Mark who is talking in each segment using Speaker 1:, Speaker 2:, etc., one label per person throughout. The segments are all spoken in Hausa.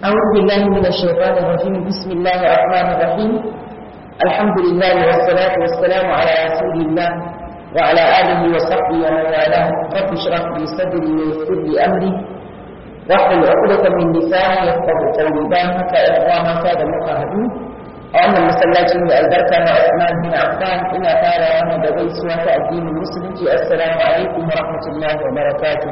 Speaker 1: أعوذ بالله من الشيطان الرجيم بسم الله الرحمن الرحيم الحمد لله والصلاة والسلام على رسول الله وعلى آله وصحبه ومن والاه رب اشرح لي صدري ويسر لي أمري واحلل عقدة من لساني يفقه قولي بانك إخوان كاد مقاهدون وأن المسلاتين البركة مع عثمان بن عفان إلى تارى وأنا بدي سوى الدين المسلم السلام عليكم ورحمة الله وبركاته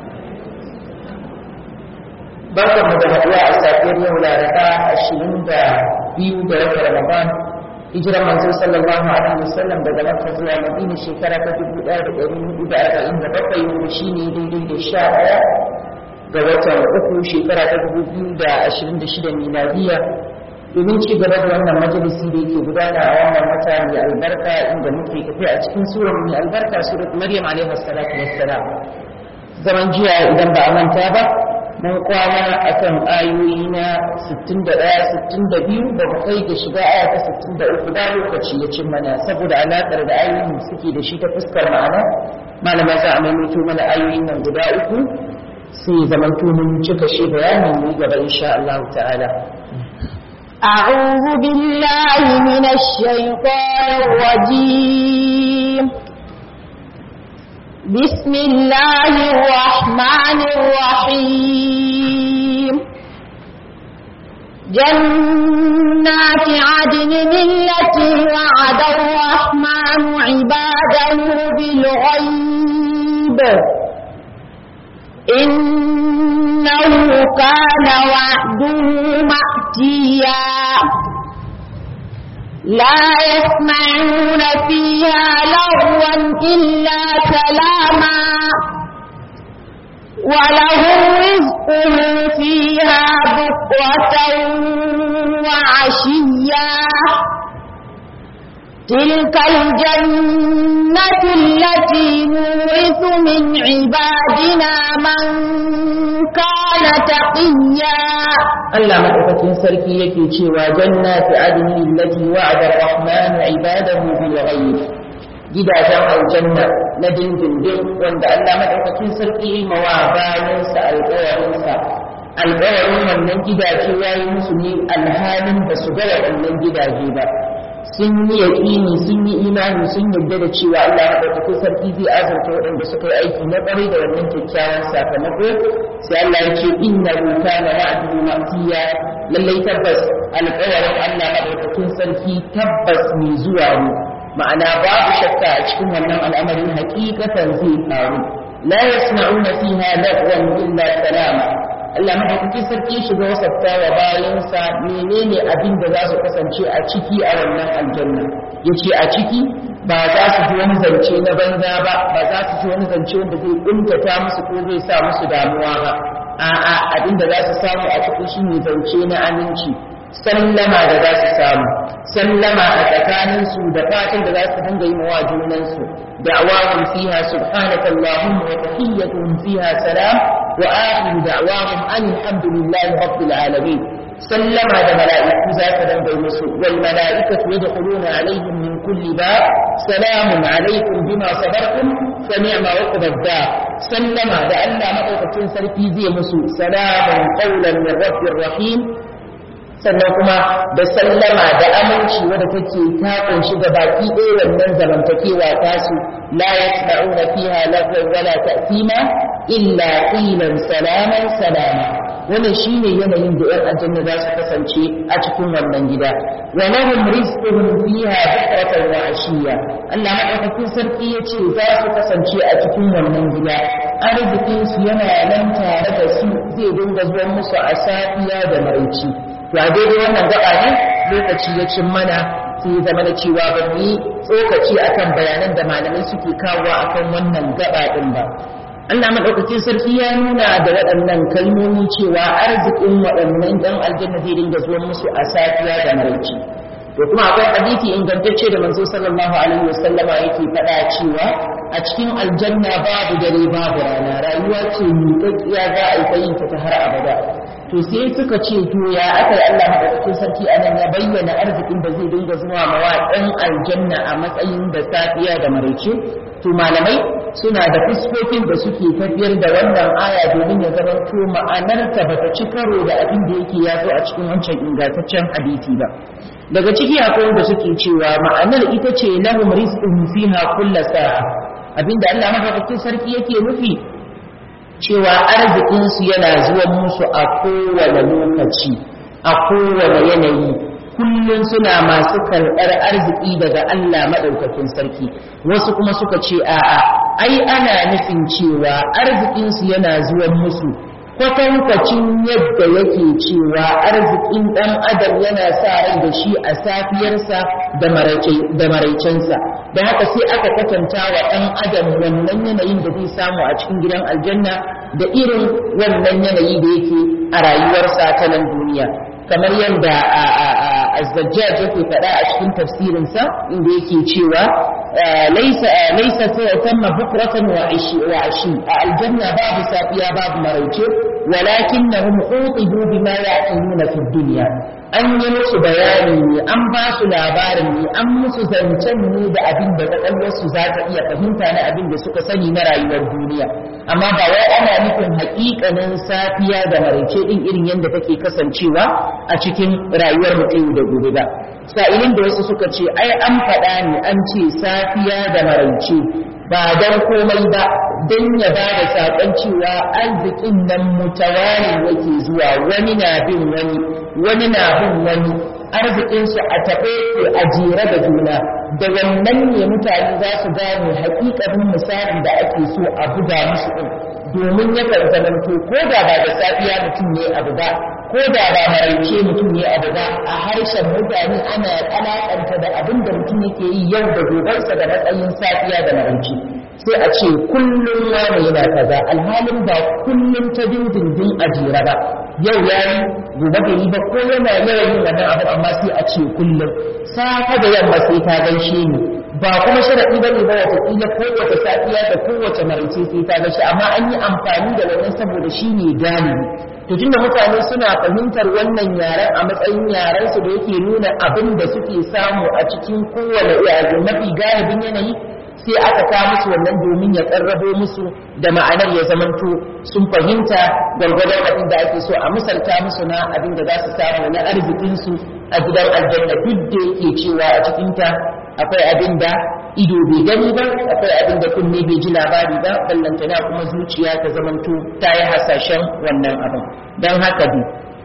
Speaker 1: barkan mu da haɗuwa a safiyar yau laraba ashirin da biyu da wata ramadan hijiran manzo sallallahu alaihi wasallam daga makka zuwa madina shekara ta dubu ɗaya da ɗari hudu da arba'in da bakwai wanda shi ne daidai da sha ɗaya ga watan uku shekara ta dubu biyu da ashirin da shida miladiya domin ci gaba da wannan majalisi da yake gudana a wannan wata mai albarka inda muke tafiya a cikin surar mai albarka surat maryam alaihi salatu wassalam zaman jiya idan ba a manta ba mun kwana a kan ayoyi na 61-62 da mu kai ga shiga aya ta 63 da lokaci ya cin mana saboda alaƙar da ayoyin suke da shi ta fuskar ma'ana malama za a maimaito mana ayoyin nan guda uku sai zamanto mun cika shi bayanin mu gaba insha Allah ta'ala
Speaker 2: أعوذ بالله من الشيطان الرجيم بسم الله الرحمن الرحيم جنات عدن التي وعد الرحمن عباده بالغيب إنه كان وعده مأتيا لا يسمعون فيها لغوا إلا سلاما ولهم رزقهم فيها بكرة وعشيا تلك الجنة التي نورث من عبادنا من كان تقيا
Speaker 1: Allah madaukakin sarki yake cewa jannati adni allati wa'ada ar-rahman ibadahu bil ghaib gidajen aljanna na dindindin wanda Allah madaukakin sarki yi mawa bayansa alƙawarinsa alƙawarin wannan gidaje ya yi musu ne alhalin ba su ga waɗannan gidaje ba sun yi yaƙini sun yi imani sun yarda da cewa Allah madaukakin sarki zai azurta waɗanda suka yi aiki na ƙwarai da wannan kyakkyawan sakamako sai Allah ya ce inna kana wa'duhu ma'tiya lallai tabbas alƙawarin Allah madaukakin sarki tabbas mai zuwa ne ma'ana babu shakka a cikin wannan al'amarin hakikatan zai faru la yasma'una fiha lagwan illa salama Allah madaukakin sarki shiga wasafta wa bayansa menene abin da za su kasance a ciki a wannan aljanna yace a ciki ba za su ji wani zance na banza ba ba za su ji wani zance wanda zai kuntata musu ko zai sa musu damuwa ba a'a abin da za su samu a ciki shine zance na aminci sallama da za su samu sallama a tsakaninsu da fatan da za su dinga yi wa junansu da'awahum fiha subhanaka allahumma wa tahiyyatuhum fiha salam wa akhiru da'awahum an alhamdulillahi rabbil alamin sallama da mala'iku za ka dinga yi musu wal mala'ikatu yadkhuluna alaihim min kulli bab salamun alaikum bima sabartum fa ni'ma uqbad dar sallama da Allah madaukakin sarki zai musu salamun qawlan min rabbir rahim sannan kuma da sallama da aminci wadda take ta kunshi da baki ɗaya wannan zamantakewa tasu la yasma'una fiha lagwan wala ta'tima illa qilan salaman salama wannan shine yanayin da ƴan aljanna za su kasance a cikin wannan gida wa lahum rizquhum fiha bukratan wa ashiya Allah madaukakin sarki yace za su kasance a cikin wannan gida arzikin su yana nan tare da su zai dinga zuwa musu a safiya da maraici to a daidai wannan gaba ne lokaci ya cin mana sai ya zama da cewa ba mu yi tsokaci akan bayanan da malamai suke kawo akan wannan gaba din ba Allah madaukakin sarki ya nuna da waɗannan kalmomi cewa arzikin waɗannan ɗan aljanna zai dinga zuwa musu a safiya da maraici to kuma akwai hadisi ingantacce da manzo sallallahu alaihi wasallama yake faɗa cewa a cikin aljanna babu dare babu rana rayuwa ce miƙaƙƙiya za a yi ta yin ta har abada to sai suka ce to ya aka yi Allah madaukakin sarki anan ya bayyana arzikin da zai dinga zuwa mawa ɗan aljanna a matsayin da safiya da maraice to malamai suna da fuskokin da suke tafiyar da wannan aya domin ya zama to ma'anarta bata ci karo da abin da yake ya zo a cikin wancan ingantaccen hadisi ba daga ciki akwai wanda suke cewa ma'anar ita ce lahum rizqun fiha kullu sa'a abinda Allah madaukakin sarki yake nufi cewa arzikinsu yana zuwa musu a kowane lokaci a kowane yanayi kullum suna masu karɓar arziki daga Allah maɗaukakin sarki wasu kuma suka ce a'a ai ana nufin cewa arzikinsu yana zuwa musu kwatankwacin yadda yake cewa arzikin ɗan adam yana sa rai da shi a safiyarsa da maraicensa da haka sai aka kwatanta wa ɗan adam wannan yanayin da zai samu a cikin gidan aljanna da irin wannan yanayi da yake a rayuwarsa ta nan duniya kamar yadda azzajjaj yake faɗa a cikin tafsirinsa inda yake cewa laisa laisa tamma bukratan wa ashi wa ashi a aljanna babu safiya babu maraice walakinnahum utibu bima ya'qiluna fi dunya an yi musu bayani ne an ba su labarin ne an musu zancen ne da abin da kwakwalwarsu za ta iya fahimta na abin da suka sani na rayuwar duniya amma ba wai ana nufin haƙiƙanin safiya da maraice din irin yadda take kasancewa a cikin rayuwar mutum da gobe ba sa'ilin da wasu suka ce ai an faɗa ne an ce safiya da maraice ba don komai ba don ya ba da saƙon cewa arzikin nan mutawari yake zuwa wani na bin wani wani na bin wani arzikinsu a taɓe ke a jere da juna da wannan ne mutane za su gane haƙiƙanin misalin da ake so a buga musu ɗin domin yakan zamanto ko da ba da safiya mutum ne abu ba ko da ba maraice mutum ne abu ba a harshen mutane ana alaƙanta da abin da mutum yake yi yau da gobarsa da matsayin safiya da maraice sai a ce kullum wani yana kaza alhalin ba kullum ta dindindin a jere ba yau ya yi gobe bai yi ba ko yana yawan yin wannan abu amma sai a ce kullum safa da yamma sai ta gaishe ni ba kuma sharaɗi ba ne ba watakila kowace safiya da kowace maraice sai ta gaishe amma an yi amfani da wannan saboda shi ne galibi to tunda mutane suna fahimtar wannan yaren a matsayin yaren su da yake nuna abin da suke samu a cikin kowane yare mafi galibin yanayi sai aka kawo musu wannan domin ya karrabo musu da ma'anar ya zamanto sun fahimta gwargwadon abin da ake so a misalta musu na abin da za su samu na arzikinsu a gidan aljanna duk da yake cewa a cikinta akwai abin da ido bai gani ba akwai abin da kunne bai ji labari ba ballantana kuma zuciya ta zamanto ta yi hasashen wannan abin don haka bi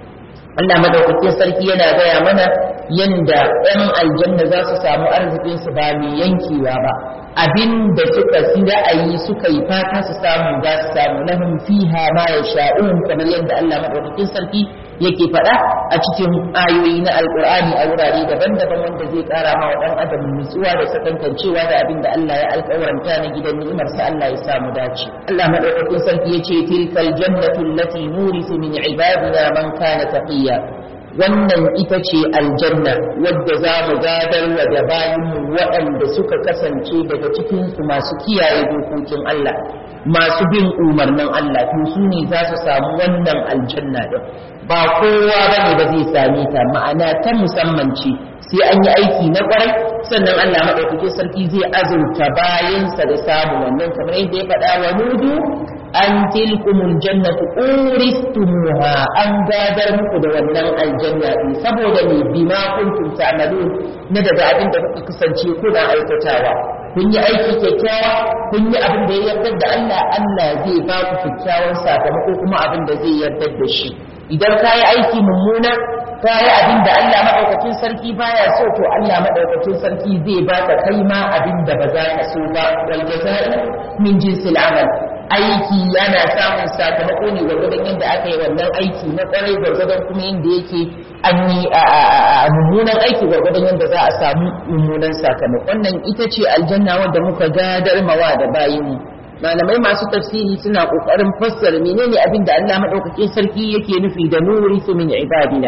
Speaker 1: Allah madaukakin sarki yana gaya mana yanda 'yan aljanna za su samu arzikinsu ba mai yankewa ba abin da suka fi ra'ayi suka yi fata su samu za su samu lahum fiha ma yasha'un kamar yadda Allah madaukakin sarki yake faɗa a cikin ayoyi na alkur'ani a wurare daban-daban wanda zai ƙara ma wa ɗan adam nutsuwa da sakankancewa da abin da Allah ya alƙawaranta na gidan ni'imar sa Allah ya samu dace Allah madaukakin sarki yace tilkal jannatu allati nurisu min ibadina man kana taqiya wannan ita ce aljanna wadda za mu gadar wa da bayanmu waɗanda suka kasance daga cikinsu masu kiyaye dokokin Allah masu bin umarnin Allah to su ne za su samu wannan aljanna din ba kowa bane ba zai same ta ma'ana ta musamman ce sai an yi aiki na kwarai sannan Allah maɗaukakin sarki zai azurta bayansa da samu wannan kamar yadda ya faɗa wa nudu an tilkumul jannatu uristumuha an gadar muku da wannan aljanna din saboda ne bima kuntum ta'malun na daga abin da kuka kasance kuna aikatawa kun yi aiki kyakkyawa kun yi abin da ya yarda da Allah Allah zai ba ku kyakkyawan sakamako kuma abin da zai yarda da shi idan ka yi aiki mummuna ka yi abin da Allah maɗaukakin sarki baya so to Allah maɗaukakin sarki zai baka kai ma abin da ba za ka so ba wal jaza'u min jinsil amal aiki yana samun sakamako ne gwargwadon yadda aka yi wannan aiki na kwarai gwargwadon kuma yadda yake an yi a mummunan aiki gwargwadon yadda za a samu mummunan sakamako wannan ita ce aljanna wanda muka gadar mawa da bayinmu malamai masu tafsiri suna kokarin fassara menene abin da Allah madaukakin sarki yake nufi da nuri su min ibadina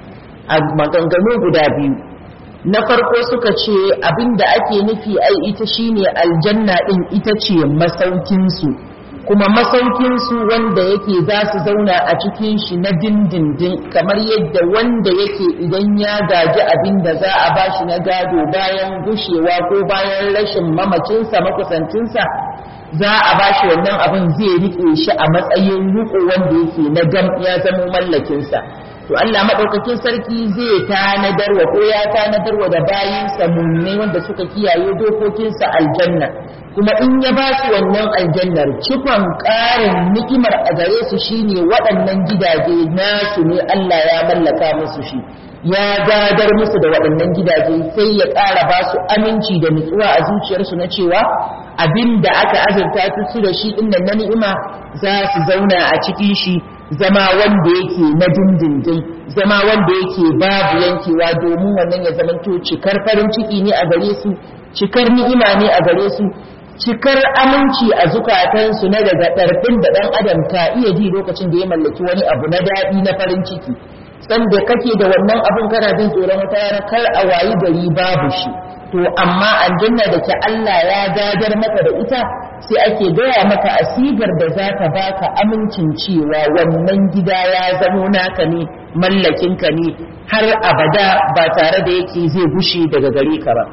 Speaker 1: a maganganu guda biyu na farko suka ce abin da ake nufi ai ita shine aljanna din ita ce masaukinsu kuma masaukinsu wanda yake za su zauna a cikin shi na dindindin kamar yadda wanda yake idan ya gaji abin da za a bashi na gado bayan gushewa ko bayan rashin mamacinsa makusancinsa za a bashi wannan abin zai rike shi a matsayin riko wanda yake na gam ya zama mallakinsa to Allah madaukakin sarki zai tanadarwa ko ya tanadarwa da bayinsa mummai wanda suka kiyaye dokokinsa aljanna kuma in ya ba su wannan aljannar cikon ƙarin ni'imar a gare su shine waɗannan gidaje nasu ne Allah ya mallaka musu shi ya gadar musu da waɗannan gidaje sai ya ƙara ba su aminci da nutsuwa a zuciyarsu na cewa abin da aka azurta su da shi ɗin na ni'ima za su zauna a cikin shi zama wanda yake na dindindin zama wanda yake babu yankewa domin wannan ya zamanto cikar farin ciki ne a gare su cikar ni'ima ne a gare su cikar aminci a zukatansu na daga ɗarfin da ɗan adam ka iya ji lokacin da ya mallaki wani abu na daɗi na farin ciki sanda kake da wannan abin kana jin tsoron wata rana kar a wayi gari babu shi to amma aljanna da ke Allah ya gadar maka da ita sai ake gaya maka asigar da za ka baka amincin cewa wannan gida ya zamo naka ne mallakinka ne har abada ba tare da yake zai gushe daga gare ka ba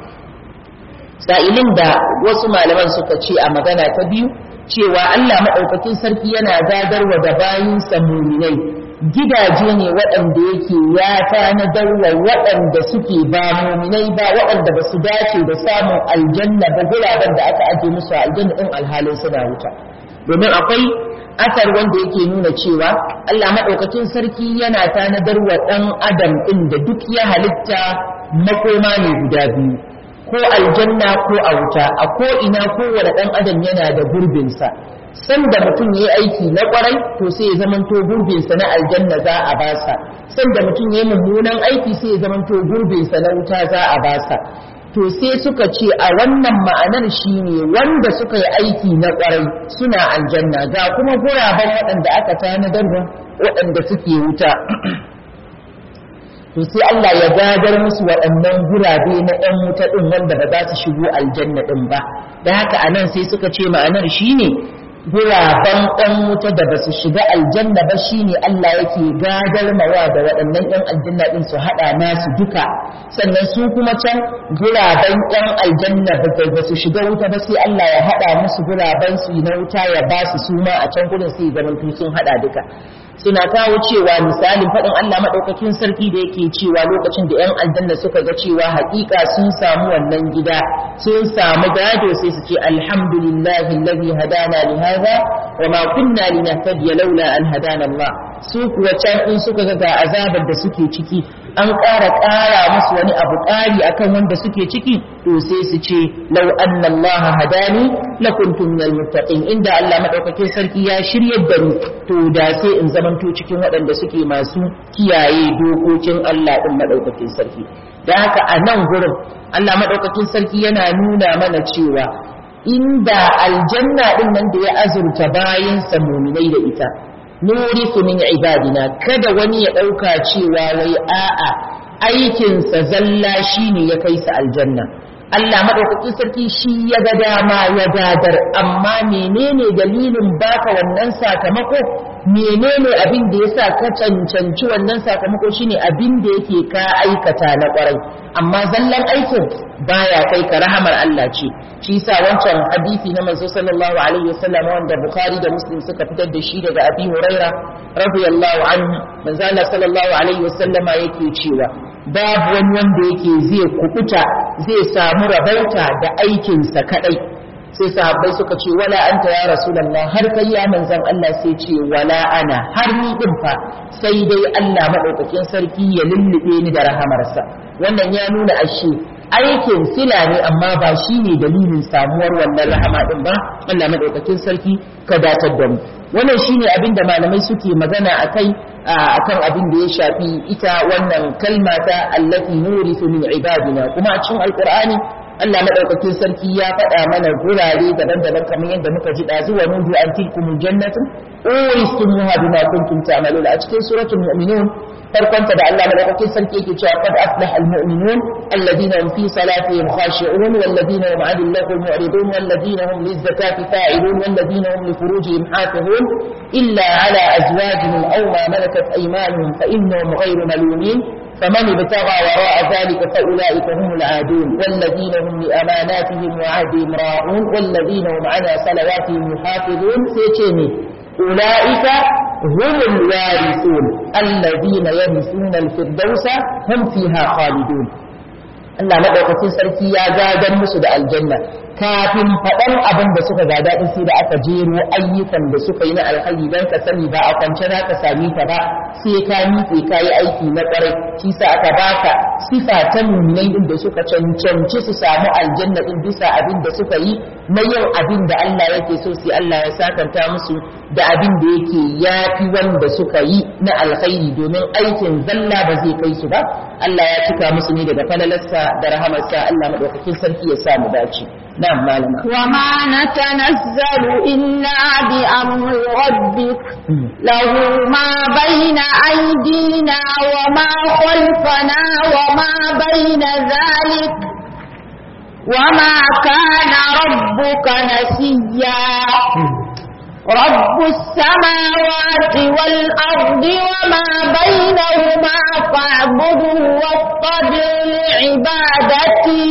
Speaker 1: sa'ilin da wasu malaman suka ce a magana ta biyu cewa Allah maɗaukakin sarki yana gadarwa da bayinsa muminai gidaje ne waɗanda yake ya tanadar wa waɗanda suke ba muminai ba waɗanda ba su dace da samun aljanna ba guraben da aka aje musu a aljanna ɗin alhalin suna wuta domin akwai asar wanda yake nuna cewa Allah maɗaukakin sarki yana tanadar wa ɗan adam ɗin da duk ya halitta makoma ne guda biyu ko aljanna ko a wuta a ko ina kowane ɗan adam yana da gurbinsa sanda mutum ya yi aiki na kwarai to sai ya zamanto gurbinsa na aljanna za a basa sanda mutum ya yi mummunan aiki sai ya zamanto gurbinsa na wuta za a basa to sai suka ce a wannan ma'anar shine wanda suka yi aiki na kwarai suna aljanna ga kuma guraben waɗanda aka tanadar waɗanda suke wuta to sai Allah ya gadar musu waɗannan gurabe na ɗan wuta ɗin wanda ba za su shigo aljanna ɗin ba da haka anan sai suka ce ma'anar shine guraben ɗan wuta da ba su shiga aljanna ba shine Allah yake gadar mawa da waɗannan ɗan aljanna ɗin su haɗa nasu duka sannan su kuma can guraben ɗan aljanna ba su shiga wuta ba sai Allah ya haɗa musu guraben su na wuta ya ba su suma a can gudun sai zaman sun haɗa duka suna kawo cewa misalin faɗin Allah maɗaukakin sarki da yake cewa lokacin da 'yan aljanna suka ga cewa haƙiƙa sun samu wannan gida sun samu gado sai su ce alhamdulillahi alladhi hadana li hadha wa ma kunna linahtadiya laula an hadana Allah su kuwa can in suka ga ga azabar da suke ciki an ƙara ƙara musu wani abu ƙari akan wanda suke ciki to sai su ce lau anna Allah hadani lakuntum minal muttaqin inda Allah madaukakin sarki ya shiryar da ni to da sai in zamanto cikin waɗanda suke masu kiyaye dokokin Allah din madaukakin sarki da haka a nan gurin Allah madaukakin sarki yana nuna mana cewa inda aljanna din nan da ya azurta bayansa muminai da ita nurisu min ibadina kada wani ya ɗauka cewa wai a'a aikinsa zalla shine ya kai sa aljanna Allah madaukakin sarki shi ya ga dama ya gadar amma menene dalilin baka wannan sakamako menene abin da yasa ka cancanci wannan sakamako shine abin da yake ka aikata na kwarai amma zallan aikin baya kai ka rahamar Allah ce shi yasa wancan hadisi na manzo sallallahu alaihi wasallam wanda Bukhari da Muslim suka fitar da shi daga Abi Huraira radiyallahu anhu manzo Allah sallallahu alaihi wasallama yake cewa babu wani wanda yake zai kukuta zai samu rabauta da aikinsa kadai sai sahabbai suka ce wala anta ya rasulullah har kai ya manzon Allah sai ce wala ana har ni din fa sai dai Allah madaukakin sarki ya lullube ni da rahamarsa wannan ya nuna ashe aikin sila ne amma ba shi ne dalilin samuwar wannan rahama din ba Allah madaukakin sarki ka datar da mu wannan shine abin da malamai suke magana akai akan abin da ya shafi ita wannan kalma ta allati nurisu min ibadina kuma a cikin alqur'ani Allah madaukakin sarki ya faɗa mana gurare daban-daban kamar yadda muka ji ɗazu wa nudu an tilkumul jannatu uristumuha bima kuntum ta'malun a cikin suratul mu'minun farkonta da Allah madaukakin sarki yake cewa qad aflaha almu'minun alladhina hum fi salatihim khashi'un walladhina hum 'anil lahwi mu'ridun walladhina hum lizzakati fa'ilun walladhina hum li furujihim hafizun illa 'ala azwajihim aw ma malakat aymanuhum fa innahum ghayru malumin فمن ابتغى وراء ذلك فأولئك هم العادون والذين هم لأماناتهم وعهدهم راعون والذين هم على صلواتهم يحافظون سيتشيني أولئك هم الوارثون الذين يرثون الفردوس هم فيها خالدون Allah maɗaukacin sarki ya gadon musu da aljanna kafin faɗan abin da suka gada din sai da aka jero ayyukan da suka yi na alkhairi dan ka sani ba a kwance za ka sami ta ba sai ka miƙe ka yi aiki na ƙwarai shi sa aka baka sifa ta muminai din da suka cancanci su samu aljanna din bisa abin da suka yi na yin abin da Allah yake so sai Allah ya sakanta musu da abin da yake yafi wanda suka yi na alkhairi domin aikin zalla ba zai kai su ba Allah ya cika musu ne daga falalarsa da rahamarsa Allah madaukakin sarki ya sa mu dace na'am malama
Speaker 2: وما نتنزل إلا بأمر ربك له ما بين أيدينا وما خلفنا وما بين ذلك وما كان ربك نسيا رب السماوات والأرض وما بينهما فاعبده واصطبر لعبادته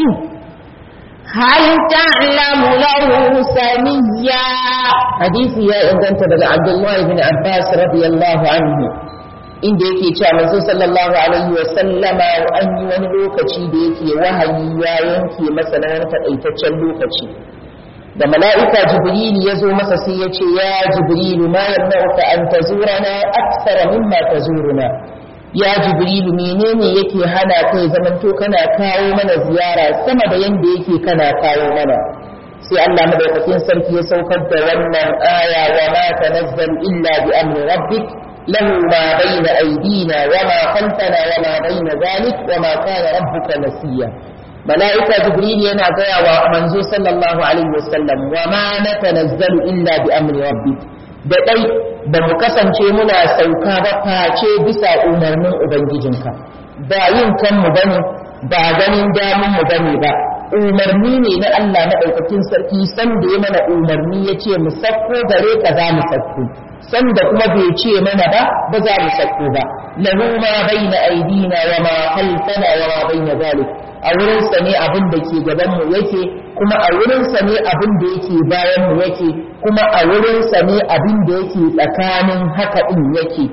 Speaker 2: هل تعلم له سميا
Speaker 1: hadisi ya inganta daga Abdullahi bin Abbas radiyallahu anhu inda yake cewa manzo sallallahu alaihi wa sallama an yi wani lokaci da yake wahayi ya yanke masa na wani takaitaccen lokaci da mala'ika jibrilu ya zo masa sai ya ce ya jibrilu ma yamna'uka an tazurana akthara mimma tazuruna ya jibrilu menene yake hana kai zamanto kana kawo mana ziyara sama da yanda yake kana kawo mana sai Allah madaukakin sarki ya saukar da wannan aya wa ma tanazzal illa bi amri rabbik lahu ma bayna aydina wa ma khalfana wa ma bayna dhalik wa ma kana rabbuka nasiya mala'ika jibril yana gaya wa manzo sallallahu alaihi wasallam wa ma natanazzalu illa bi amri rabbik da dai ba mu kasance muna sauka ba face bisa umarnin ubangijinka ba yin kanmu bane ba ganin damun mu bane ba umarni ne na Allah maɗaukakin sarki san da ya mana umarni ya ce mu sakko gare ka za mu sakko san da kuma bai ce mana ba ba za mu sakko ba lahu ma baina aidina wa ma khalfana wa ma baina zalik a wurin sa ne abin da ke gaban mu yake kuma a wurin sa ne abin da yake bayan mu yake kuma a wurin sa ne abin da yake tsakanin haka din yake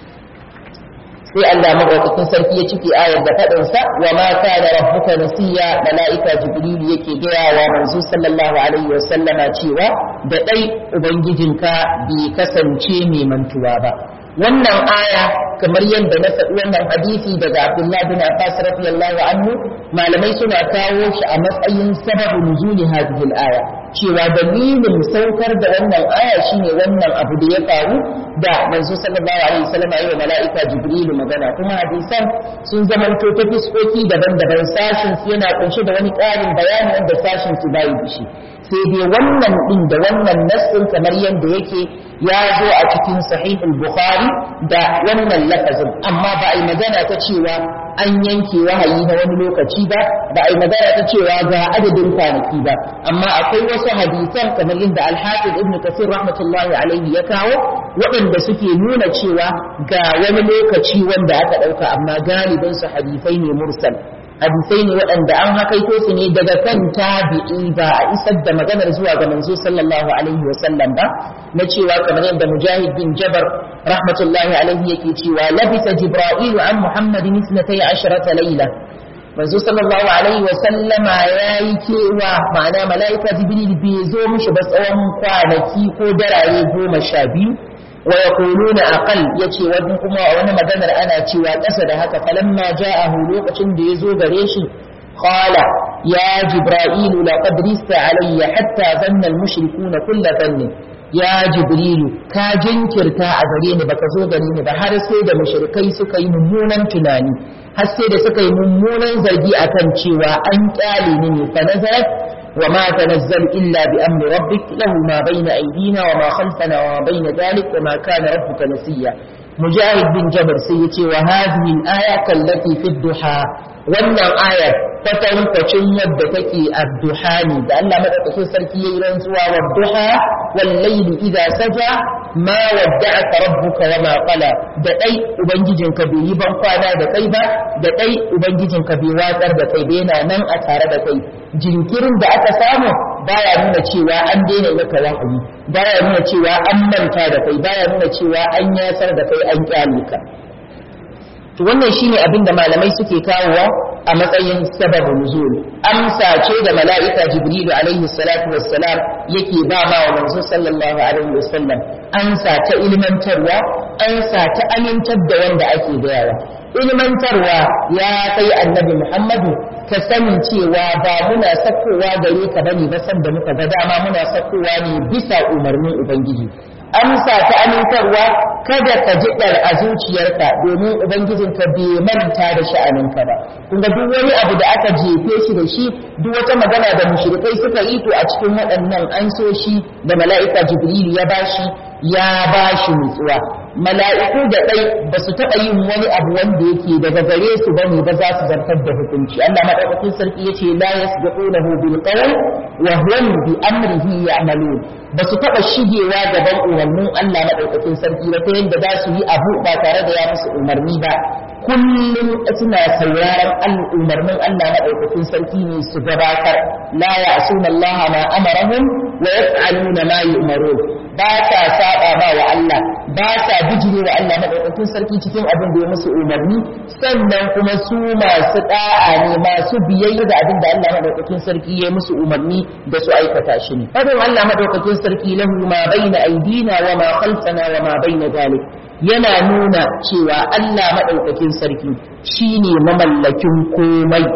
Speaker 1: sai Allah madaukakin sarki ya cike ayar da faɗin sa wa ma kana rabbuka nasiya malaika jibril yake gaya wa manzo sallallahu alaihi wa sallama cewa da dai ubangijinka bai kasance mai mantuwa ba wannan aya kamar yadda na faɗi wannan hadisi daga Abdullah bin Abbas radiyallahu anhu malamai suna kawo shi a matsayin sababu nuzuli hadhihi al-aya cewa dalilin saukar da wannan aya shine wannan abu da ya faru da manzo sallallahu alaihi wasallam ya yi mala'ika jibril magana kuma hadisan sun zamanto ta fiskoki daban-daban sashin su yana kunshe da wani ƙarin bayani wanda sashin su bai da shi sai dai wannan din da wannan nassin kamar yadda yake ya zo a cikin sahihul bukhari da wannan lafazin amma ba a yi magana ta cewa an yanke wahayi na wani lokaci ba ba a yi magana ta cewa ga adadin kwanaki ba amma akwai wasu hadisan kamar yadda alhafiz ibn kasir rahmatullahi alaihi ya kawo waɗanda suke nuna cewa ga wani lokaci wanda aka ɗauka amma galibin su hadisai ne mursal hadisai ne waɗanda an hakaito su ne daga kan tabi'i ba a isar da maganar zuwa ga manzo sallallahu alaihi wa sallam ba na cewa kamar yadda mujahid bin jabar rahmatullahi alaihi yake cewa labisa jibra'ilu an muhammadin isnatai asharata laila manzo sallallahu alaihi wa sallama yayi kewa ma'ana mala'ika jibril bai zo mishi ba tsawon kwanaki ko darare goma sha biyu wa yaquluna aqal yace wani kuma wani maganar ana cewa ƙasa da haka falamma ja'ahu lokacin da yazo gare shi qala ya jibra'ilu laqad rista alayya hatta zanna al-mushrikuna kull dhanni ya jibrilu ka jinkirta a gare ni baka zo gare ni ba har sai da mushrikai suka yi mummunan tunani har sai da suka yi mummunan zargi akan cewa an kyale ni ne fa nazarat وما تنزل إلا بأمر ربك له ما بين أيدينا وما خلفنا وما بين ذلك وما كان ربك نسيا mujahid bin jabir sai ya ce wa hadhihi al-aya kallati fi duha wannan ayar kwatankwacin yadda take adduha ne da Allah madaukakin sarki yayi rantsuwa wa duha wal layli idza saja ma wadda'aka rabbuka wa ma qala da dai ubangijinka bai yi ban kwana da kai ba da dai ubangijinka bai watsar da kai ba yana nan a tare da kai jinkirin da aka samu baya nuna cewa an daina maka wahayi baya nuna cewa an manta da kai baya nuna cewa an yasar da kai an kyale ka to wannan shine abin da malamai suke kawowa a matsayin sababu nuzul amsa ce da mala'ika jibrilu alaihi salatu wassalam yake ba ma wa manzo sallallahu alaihi wasallam amsa ta ilmantarwa amsa ta amintar da wanda ake gayawa ilmantarwa ya kai annabi muhammadu ka sani cewa ba muna sakowa gare ka bane ba san da muka ga dama muna sakowa ne bisa umarnin ubangiji amsa ta amintarwa kada ka ji ɗar a zuciyarka domin ubangijinka bai manta da sha'aninka ba kun ga duk wani abu da aka jefe shi da shi duk wata magana da mushrikai suka yi to a cikin waɗannan an so shi da mala'ika jibrilu ya bashi ya bashi nutsuwa mala'iku da ɗai ba su taɓa yin wani abu wanda yake daga gare su bane ba za su zartar da hukunci Allah madaukakin sarki yace la yasbiqunahu bil qawl wa hum bi amrihi ya'malun ba su taɓa shigewa gaban umarnin Allah madaukakin sarki ba ta yadda za su yi abu ba tare da ya musu umarni ba kullum suna sauraron umarnin Allah madaukakin sarki ne su gabatar la ya'suna Allah ma amarahum wa yaf'aluna ma yu'marun ba sa saba ba wa Allah ba sa bijire wa Allah madaukakin sarki cikin abin da ya musu umarni sannan kuma su masu da'a ne masu biyayya da abin da Allah madaukakin sarki ya musu umarni da su aikata shi ne fadin Allah madaukakin sarki lahu ma baina aidina wa ma khalfana wa ma baina zalik yana nuna cewa Allah madaukakin sarki shine mamallakin komai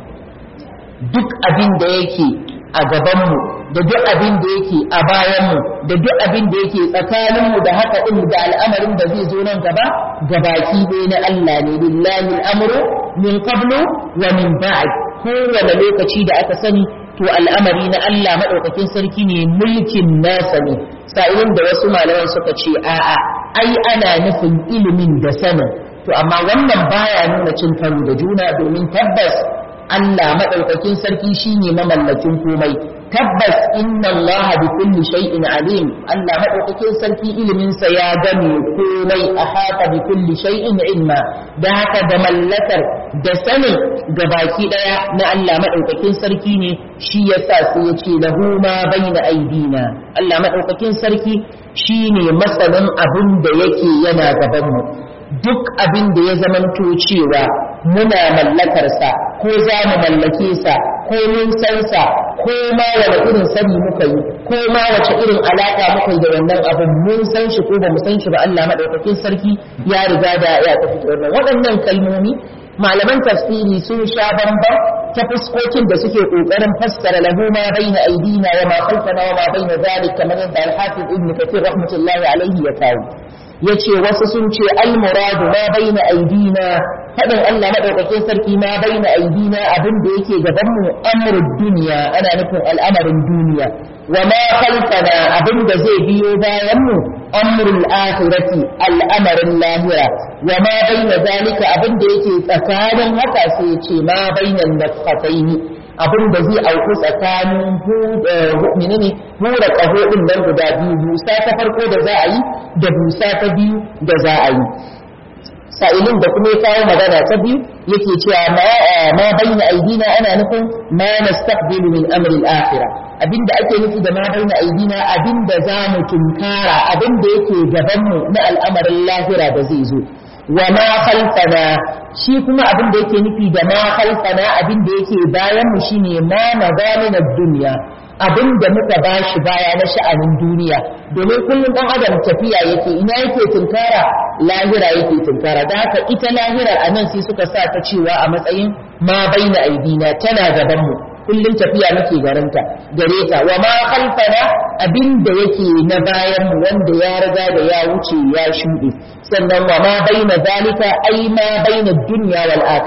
Speaker 1: duk abin da yake a gabanmu da duk abin da yake a bayanmu da duk abin da yake tsakaninmu da haka ɗin da al'amarin da zai zo nan gaba gabaki ɗaya na Allah ne lillahi al'amru min qablu wa min ba'd kowane lokaci da aka sani to al'amari na Allah maɗaukakin sarki ne mulkin nasa ne sa'ilin da wasu malaman suka ce a'a ai ana nufin ilimin da sanin to amma wannan baya nuna cin karo da juna domin tabbas Allah maɗaukakin sarki shine mamallakin komai tabbas inna Allah bi kulli shay'in alim Allah maɗaukakin sarki ilimin sa ya game komai a haka bi kulli shay'in ilma da haka da mallakar da sanin baki daya na Allah maɗaukakin sarki ne shi yasa sai ya ce lahu ma baina aidina Allah maɗaukakin sarki shine masanin abin da yake yana gaban mu duk abin da ya zamanto cewa muna mallakarsa ko za mu mallake sa ko mun san sa ko ma wani irin sani muka yi ko ma wace irin alaka muka yi da wannan abin mun san shi ko ba mu san shi ba Allah madaukakin sarki ya riga da ya tafi da wannan waɗannan kalmomi malaman tafsiri sun sha bamban ta fuskokin da suke kokarin fassara lahu ma baina aidina wa ma khalfana wa ma baina zalik kamar yadda al-hafiz ibn kathir rahmatullahi alaihi ya kawo yace wasu sun ce al-muradu ma baina aidina fadin Allah madaukakin sarki ma baina aidina abin da yake gaban mu amrud duniya ana nufin al'amarin duniya wa ma khalfana abin da zai biyo bayan mu amrul akhirati al'amarin lahira wa ma baina zalika abin da yake tsakanin haka sai ya ce ma bainan nafhataini abin da zai auku tsakanin menene hura ƙaho ɗin nan guda biyu busa ta farko da za a yi da busa ta biyu da za a yi sa'ilin da kuma ya kawo magana ta biyu yake cewa ma bayyana aidina ana nufin ma nastaqbilu min amri al-akhirah abinda ake nufi da ma bayyana aidina abinda za mu tunkara abinda yake gaban mu na al'amarin lahira da zai zo wa ma khalfana shi kuma abin da yake nufi da ma khalfana abin da yake bayan mu shine ma magamin ad-dunya abin da muka bashi baya na sha'anin duniya domin kullum dan adam tafiya yake ina yake tunkara lahira yake tunkara da haka ita lahira a nan sai suka sa ta cewa a matsayin ma baina aidina tana gaban mu kullum tafiya muke garanta gare ta wa ma khalfana abin da yake na bayan mu wanda ya riga da ya wuce ya shuɗe sannan wa ma baina zalika ai ma baina dunya wal akhirah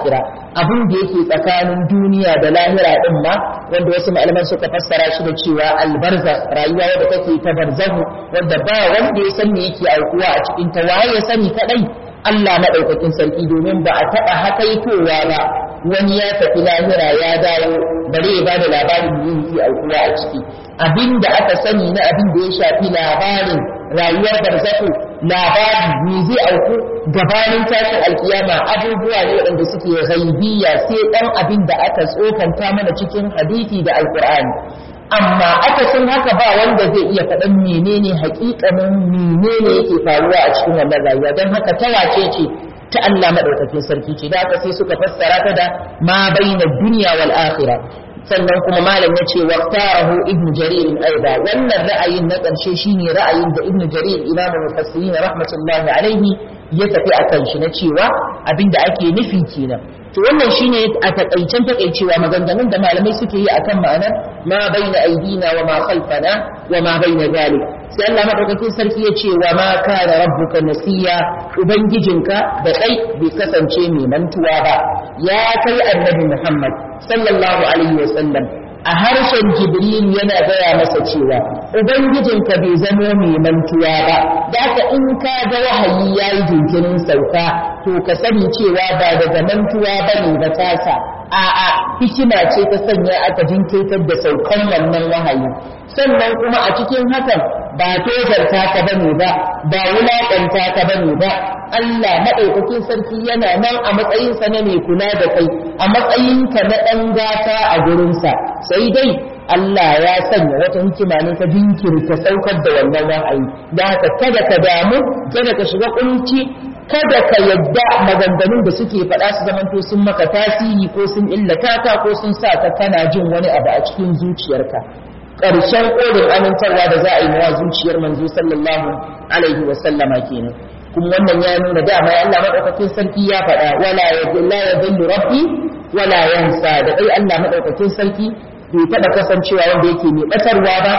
Speaker 1: abin da yake tsakanin duniya da lahira din ma wanda wasu malaman suka fassara shi da cewa albarza rayuwa wadda take ta barzahu wanda ba wanda ya san me yake aukuwa a cikin ta waye ya sani kadai Allah madaukakin sarki domin ba a taba hakaitowa ba wani ya tafi lahira ya dawo bare ya bada labarin da yake aukuwa a ciki abin da aka sani na abin da ya shafi labarin rayuwar barzahu labari me zai auku gabanin tashin alkiyama abubuwa ne waɗanda suke ghaibiya sai ɗan abin da aka tsokanta mana cikin hadisi da alkur'ani amma aka san haka ba wanda zai iya faɗan menene haƙiƙanin menene yake faruwa a cikin wannan rayuwa don haka ta wace ce ta Allah madaukakin sarki ce da haka sai suka fassara ta da ma baina dunya wal akhirah sannan kuma malam ya ce waqtarahu ibn jarir aiba wannan ra'ayin na ƙarshe shine ra'ayin da ibn jarir imamu mufassirin rahmatullahi alaihi ya tafi akan shi na cewa abinda ake nufi kenan to wannan shine a takaicen takaicewa maganganun da malamai suke yi akan ma'anar ma baina aidina wa ma khalfana wa ma baina zalik sai Allah madaukakin sarki ya ce wa ma kana rabbuka nasiya ubangijinka da kai bai kasance mai mantuwa ba ya kai annabi Muhammad sallallahu alaihi wa sallam a harshen Jibril yana gaya masa cewa ubangijinka bai zamo mai mantuwa ba da ka in ka ga wahayi yayi jinkirin sauka to ka sani cewa ba daga mantuwa bane ba tasa a'a hikima ce ta sanya aka jinkirtar da saukan wannan wahayi sannan kuma a cikin hakan ba tozarta ka bane ba ba wulaƙanta ka bane ba Allah maɗaukakin sarki yana nan a matsayinsa na mai kula da kai a matsayinka na ɗan gata a gurinsa sai dai Allah ya sanya wata hikima ne ta jinkirta saukar da wannan wahayi da haka kada ka damu kada ka shiga kunci kada ka yadda maganganun da suke faɗa su zamanto sun maka tasiri ko sun illata ka ko sun sa ka kana jin wani abu a cikin zuciyarka ƙarshen ƙorin amintarwa da za a yi mawa zuciyar manzo sallallahu alaihi wa sallama kenan kuma wannan ya nuna dama ya Allah madaukakin sarki ya faɗa wala yadilla yadillu rabbi wala yansa da dai Allah madaukakin sarki bai taɓa kasancewa wanda yake mai ɓatarwa ba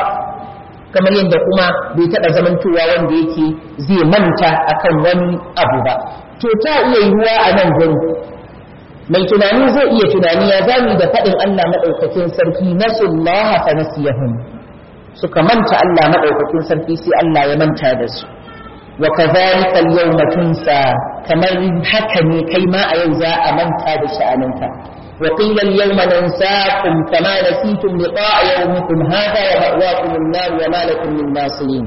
Speaker 1: kamar yadda kuma bai taɓa zamantowa wanda yake zai manta akan wani abu ba to ta iya yiwuwa a nan gurin mai tunani zai iya tunani ya zami da faɗin Allah maɗaukakin sarki nasullaha fa nasiyahum suka manta Allah maɗaukakin sarki sai Allah ya manta da su wa kadhalika al-yawma tunsa kamar haka ne kai ma a yau za a manta da sha'aninka wa qila al-yawma nansakum kama nasitum liqa'a yawmikum hadha wa ma'wakum an-nar wa ma lakum min nasirin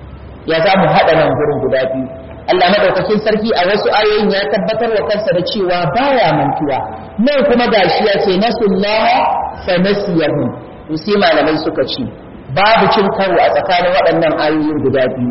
Speaker 1: ya za mu haɗa nan gurin guda biyu Allah madaukakin sarki a wasu ayoyin ya tabbatar wa kansa da cewa baya mantuwa nan kuma gashi ya ce nasullaha fa nasiyahum to sai malamai suka ce babu cin karo a tsakanin waɗannan ayoyin guda biyu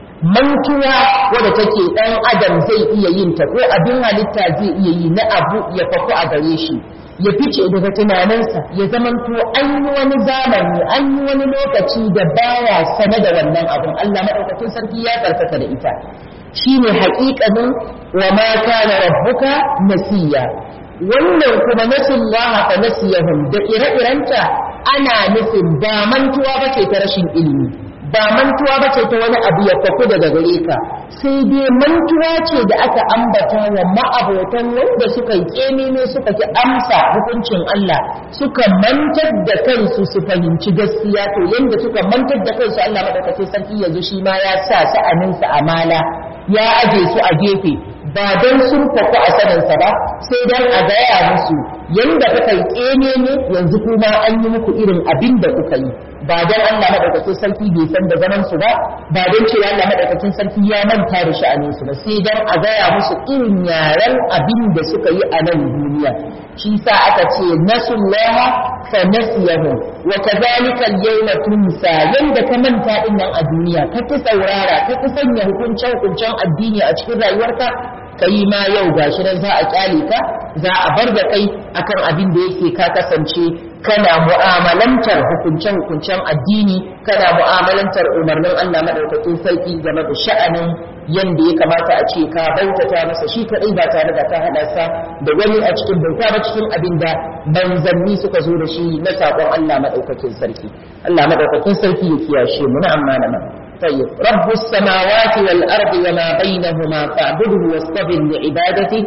Speaker 1: mantuwa wadda take ɗan adam zai iya yin ta ko abin halitta zai iya yi na abu ya faku a gare shi ya fice daga tunaninsa ya zamanto an yi wani zamani an yi wani lokaci da baya sane da wannan abun Allah madaukakin sarki ya karkata da ita shine haƙiƙanin wa ma kana rabbuka nasiya wannan kuma nasullaha fa nasiyahum da ire-irenta ana nufin ba mantuwa bace ta rashin ilimi ba mantuwa bace ta wani abu ya faku daga gare ka sai dai mantuwa ce da aka ambata wa ma'abotan wanda suka yi kemime suka ki amsa hukuncin Allah suka mantar da kansu su fahimci gaskiya to yanda suka mantar da kansu Allah madaukakin sarki yanzu shi ma ya sa sa'aninsa amala ya aje su a gefe ba don sun faku a saninsa ba sai don a gaya musu yanda kuka yi ƙene ne yanzu kuma an yi muku irin abin da kuka yi ba don Allah madaukakin sarki bai san da zaman su ba ba don cewa Allah madaukakin sarki ya manta da sha'anin su ba sai don a gaya musu irin yaren abin da suka yi a nan duniya shi sa aka ce nasullaha fa nasiyahum wa kadhalika al-yawma tunsa yanda ka manta din nan a duniya ka ki saurara ka ki sanya hukuncen hukuncen addini a cikin rayuwarka kai ma yau gashi nan za a kyale ka za a bar da kai akan abin da yake ka kasance kana mu'amalantar hukuncen hukuncen addini kana mu'amalantar umarnin Allah madaukakin sarki game da sha'anin yanda ya kamata a ce ka bautata masa shi kadai ba tare da ka hada sa da wani a cikin bauta ba cikin abin da manzanni suka zo da shi na sakon Allah madaukakin sarki Allah madaukakin sarki ya kiyashe mu na amma na طيب رب السماوات والأرض وما بينهما فاعبده واصطبر لعبادته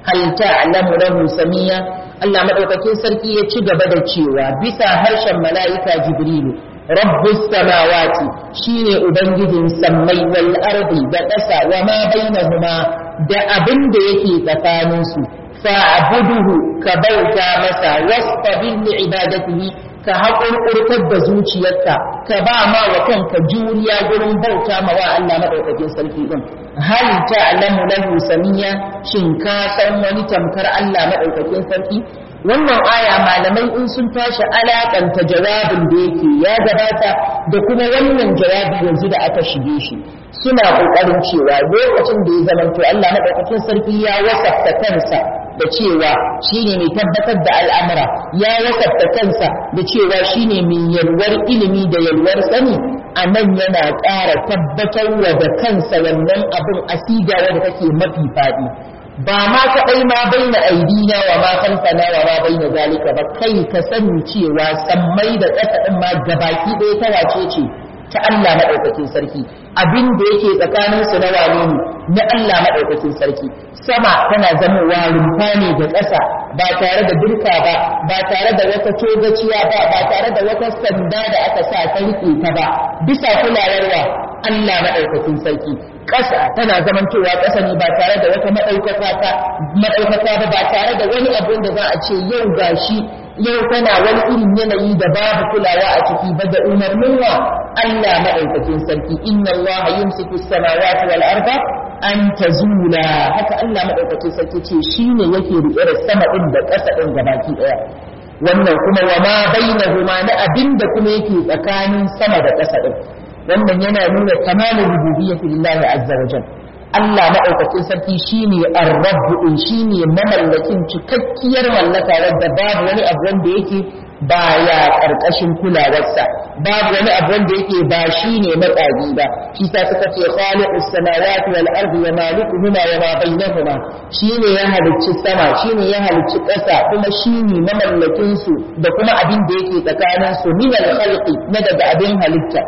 Speaker 1: hal ta'lamu lahu samiya Allah madaukakin sarki ya ci gaba da cewa bisa harshen mala'ika Jibrilu rabbus samawati shine ubangijin sammai wal ardi da ƙasa wa ma bainahuma da abin da yake tsakanin su fa'buduhu ka bauta masa wastabir li ibadatihi ka haƙurƙurtar da zuciyarka ka ba ma wa kanka juriya gurin bauta ma wa Allah madaukakin sarki din hal ta'lamu lahu samiya shin ka san wani tamkar Allah madaukakin sarki wannan aya malamai in sun tashi alakanta jawabin da yake ya gabata da kuma wannan jawabi yanzu da aka shige shi suna kokarin cewa lokacin da ya zamanto Allah madaukakin sarki ya wasafta kansa da cewa shine mai tabbatar da al'amura ya wasafta kansa da cewa shine mai yalwar ilimi da yalwar sani a nan yana ƙara tabbatarwa da kansa wannan abin asiga wanda take mafi faɗi ba ma kaɗai ma baina aidina wa ma khalfana wa ma baina zalika ba kai ka sani cewa sammai da ƙasa ɗin ma gabaki ɗaya ta wace ce ta Allah maɗaukakin sarki abin da yake tsakanin su na wane ne na Allah maɗaukakin sarki sama tana zamowa rumfa ne da ƙasa ba tare da dirka ba ba tare da wata togaciya ba ba tare da wata sanda da aka sa ta riƙe ta ba bisa kulawarwa Allah maɗaukakin sarki ƙasa tana zamantowa ƙasa ne ba tare da wata maɗaukaka ta maɗaukaka ba ba tare da wani abin da za a ce yau gashi yau tana wani irin yanayi da babu kulawa a ciki ba da umarnin wa Allah maɗaukakin sarki inna Allah yumsiku samawati wal arda an tazula haka Allah maɗaukakin sarki ce shine yake riƙe da sama ɗin da ƙasa ɗin gabaki ɗaya wannan kuma wa ma bainahuma na abin da kuma yake tsakanin sama da ƙasa ɗin wannan yana nuna tamamin rububiyyati lillahi azza wa jalla Allah maɗaukakin sarki shine ar-rabb din shine mamallakin cikakkiyar mallaka wadda babu wani abu wanda yake baya karkashin kulawarsa babu wani abu wanda yake ba shine matsagi ba shi sa suka ce khaliqus samawati wal ardi wa malikuhuma wa ma bainahuma shine ya halicci sama shine ya halicci ƙasa kuma shine mamallakin su da kuma abin da yake tsakanin su min al-khalqi na daga abin halitta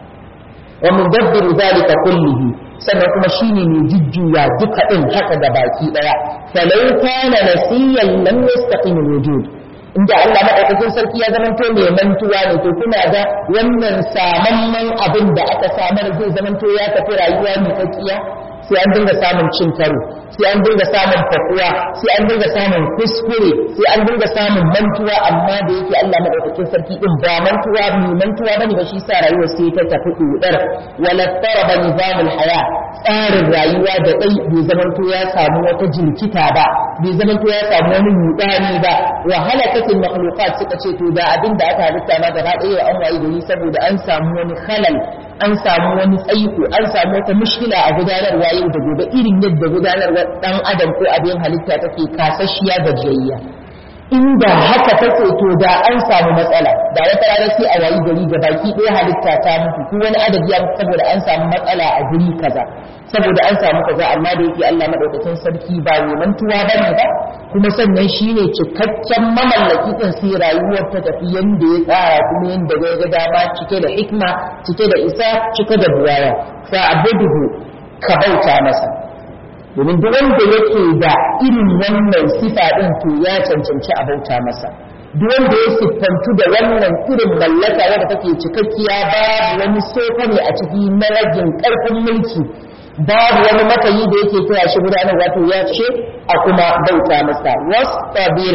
Speaker 1: wa mudabbiru zalika kullihi sannan kuma shine mai jujjuya duka din haka da baki daya falau kana nasiyan lam yastaqim wujud inda Allah madaukakin sarki ya zamanto mai mantuwa ne to kuna da wannan samamman abin da aka samar zai zamanto ya tafi rayuwa mai kakkiya sai an dinga samun cin karo sai an dinga samun fakuwa sai an dinga samun kuskure sai an dinga samun mantuwa amma da yake Allah madaukakin sarki din ba mantuwa mai mantuwa bane ba shi sa rayuwar sai ta tafi dudar wala taraba nizamul haya tsarin rayuwa da dai bai zamanto ya samu wata jirkita ba bai zamanto ya samu wani mudani ba wa halakatul makhluqat suka ce to da abin da aka halitta ma gaba ɗaya an wayi gari saboda an samu wani halal an samu wani tsaiko an samu wata mushkila a gudanarwa yau da gobe irin yadda gudanarwar dan adam ko abin halitta take kasashiya gajiyayya inda haka take to da an samu matsala da wata rana sai a wayi gari da baki ɗaya halitta ta mutu ko wani adadi ya mutu saboda an samu matsala a guri kaza saboda an samu kaza amma da yake Allah madaukakin sarki ba mai mantuwa bane ba kuma sannan shine cikakken mamallaki din sai rayuwar ta tafi yanda ya tsara kuma yanda ya ga dama cike da hikma cike da isa cike da buwaya fa abuduhu ka bauta masa domin duk wanda yake da irin wannan sifa din to ya cancanci a bauta masa duk wanda ya siffantu da wannan irin mallaka wadda take cikakkiya babu wani sofa ne a ciki na ragin karfin mulki babu wani makayi da yake kira shi gudanar wato ya ce a kuma bauta masa wastabir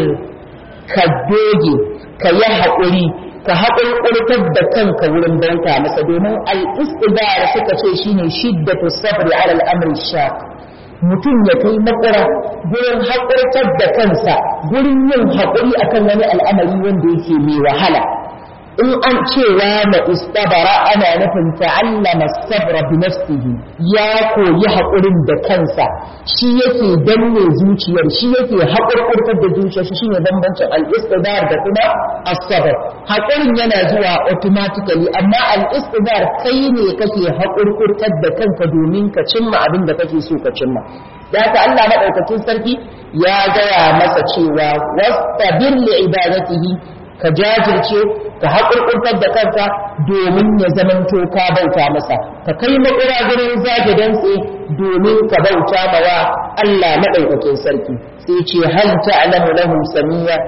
Speaker 1: ka doge ka yi haƙuri ka haƙurƙurtar da kanka wurin bauta masa domin al-istidar suka ce shine shiddatu sabri ala al-amri shaq mutum ya kai makura gurin haƙurƙar da kansa gurin yin haƙuri akan wani al'amari wanda yake mai wahala in an cewa na istabara ana nufin ta'allama sabra bi nafsihi ya koyi haƙurin da kansa shi yake danne zuciyar shi yake haƙurƙurtar da zuciyar shi shine bambancin al-istidar da kuma as-sabr haƙurin yana zuwa automatically amma al-istidar kai ne kake haƙurƙurtar da kanka domin ka cimma abin da kake so ka cimma da haka Allah madaukakin sarki ya gaya masa cewa wastabir li ibadatihi ka jajirce ka haƙurƙurtar da kanka domin ya zamanto ka bauta masa ka kai makura gurin zage dantse domin ka bauta mawa Allah maɗaukakin sarki sai ce hal ta'lamu lahu samiya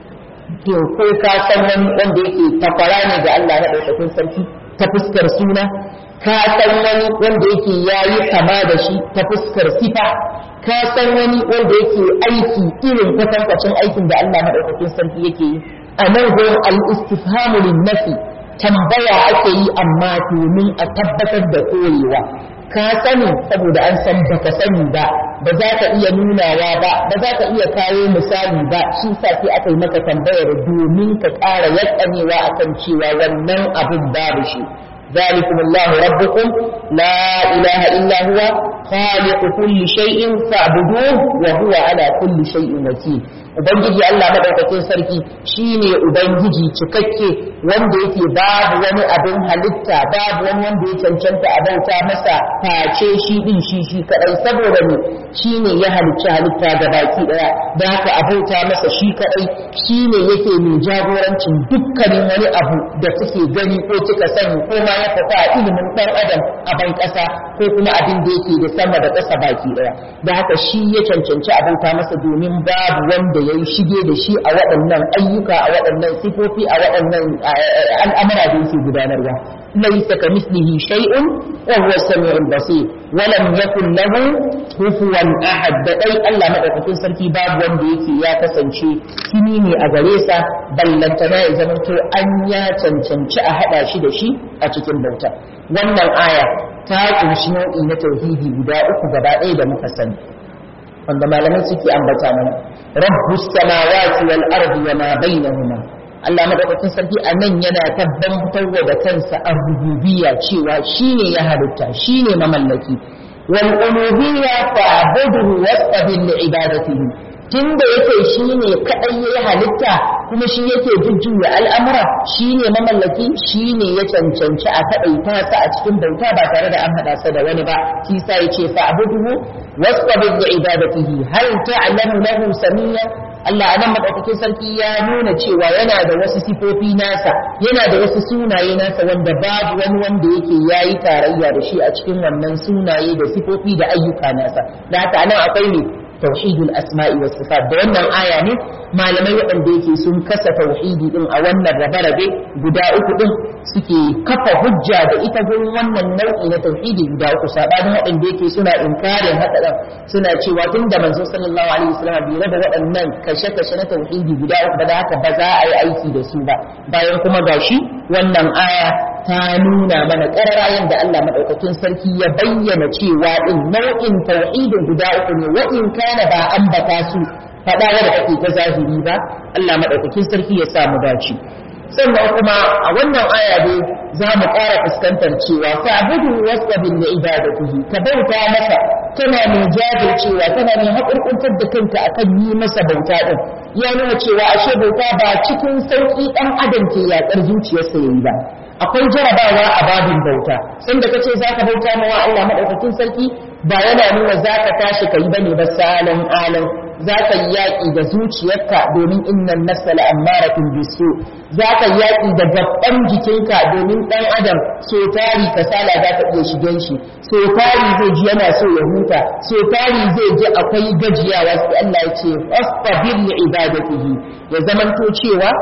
Speaker 1: to ko ka san wani wanda yake takwara ne ga Allah maɗaukakin sarki ta fuskar suna ka san wani wanda yake yayi kama da shi ta fuskar sifa ka san wani wanda yake aiki irin kwatankwacin aikin da Allah maɗaukakin sarki yake yi a nan gurin al-istifhamu lin-nafi tambaya ake yi amma domin a tabbatar da koyewa ka sani saboda an san baka sani ba ba za ka iya nunawa ba ba za ka iya kawo misali ba shi sa sai aka yi maka tambayar domin ka ƙara yakanewa akan cewa wannan abin babu shi ذلكم الله ربكم لا إله إلا هو خالق كل شيء فاعبدوه وهو على كل شيء وكيل Ubangiji Allah madaukakin sarki shine Ubangiji cikakke wanda yake babu wani abin halitta babu wani wanda ya cancanta a bauta masa face shi din shi shi kadai saboda ne shine ya halicci halitta ga baki daya da haka a bauta masa shi kadai shine yake mai jagorancin dukkanin wani abu da kuke gani ko kika sani ko ma ya fita a ilimin dan adam a ban kasa ko kuma abin da yake da sama da kasa baki daya da haka shi ya cancanci a bauta masa domin babu wanda ya yi shige da shi a waɗannan ayyuka a waɗannan sifofi a waɗannan al'amura da yake gudanarwa laysa ka mislihi shay'un wa huwa samiul basir wa lam yakul lahu kufuwan ahad da dai Allah madaukakin sarki babu wanda yake ya kasance kini ne a gare sa ballantana ya zama to an ya cancanci a hada shi da shi a cikin bauta wannan aya ta kunshi nau'i na tauhidi guda uku gaba ɗaya da muka sani wanda malamai suke ambata mana rabbus samawati wal ardi wa ma bainahuma Allah madaukakin sarki a nan yana tabbatar da kansa a rububiyya cewa shine ya halitta shine mamallaki wal uluhiyya fa'buduhu wastabir li ibadatihi tunda yake shine kadai yayi halitta kuma shi yake jujjuya al'amura shine mamallaki shine ya cancanci a kadaita sa a cikin bauta ba tare da an hada sa da wani ba shi sa yace fa'buduhu wastabir li ibadatihi hal ta'lamu lahu samiyya Allah a nan maɗaukakin sarki ya nuna cewa yana da wasu sifofi nasa yana da wasu sunaye nasa wanda babu wani wanda yake ya yi tarayya da shi a cikin wannan sunaye da sifofi da ayyuka nasa da haka nan akwai ne tauhidul asma'i was sifat da wannan aya ne malamai waɗanda yake sun kasa tauhidi din a wannan rabe-rabe guda uku din suke kafa hujja da ita gurin wannan nau'i na tauhidi guda uku sabanin waɗanda yake suna inkarin haka suna cewa tun da manzo sallallahu alaihi wasallam bai raba waɗannan kashe-kashe na tauhidi guda uku ba da haka ba za a yi aiki da su ba bayan kuma gashi wannan aya ta nuna mana ƙararayen da Allah madaukakin sarki ya bayyana cewa din nau'in tauhidin guda uku ne wa in kana ba ambata su faɗa da kake ta zahiri ba Allah madaukakin sarki ya sa mu dace sannan kuma a wannan aya dai za mu ƙara fuskantar cewa fa'budu wasbir li ibadatihi ka bauta masa kana mai jajircewa kana mai haƙurƙuntar da kanka akan yi masa bauta din ya nuna cewa ashe bauta ba cikin sauƙi ɗan adam ke yaƙar zuciyarsa yayi ba akwai jarabawa a babin bauta inda kace zaka bauta mawa Allah madaukakin sarki ba yana nuna zaka tashi kai bane ba salan alan za ka yi yaƙi da zuciyarka domin innan nafsa la'ammaratun bisu za ka yi yaƙi da gaban jikinka domin ɗan adam so tari kasala za ka iya shigen shi so tari zai ji yana so ya huta so tari zai ji akwai gajiyawa sai Allah ya ce fastabir li ibadatihi ya zamanto cewa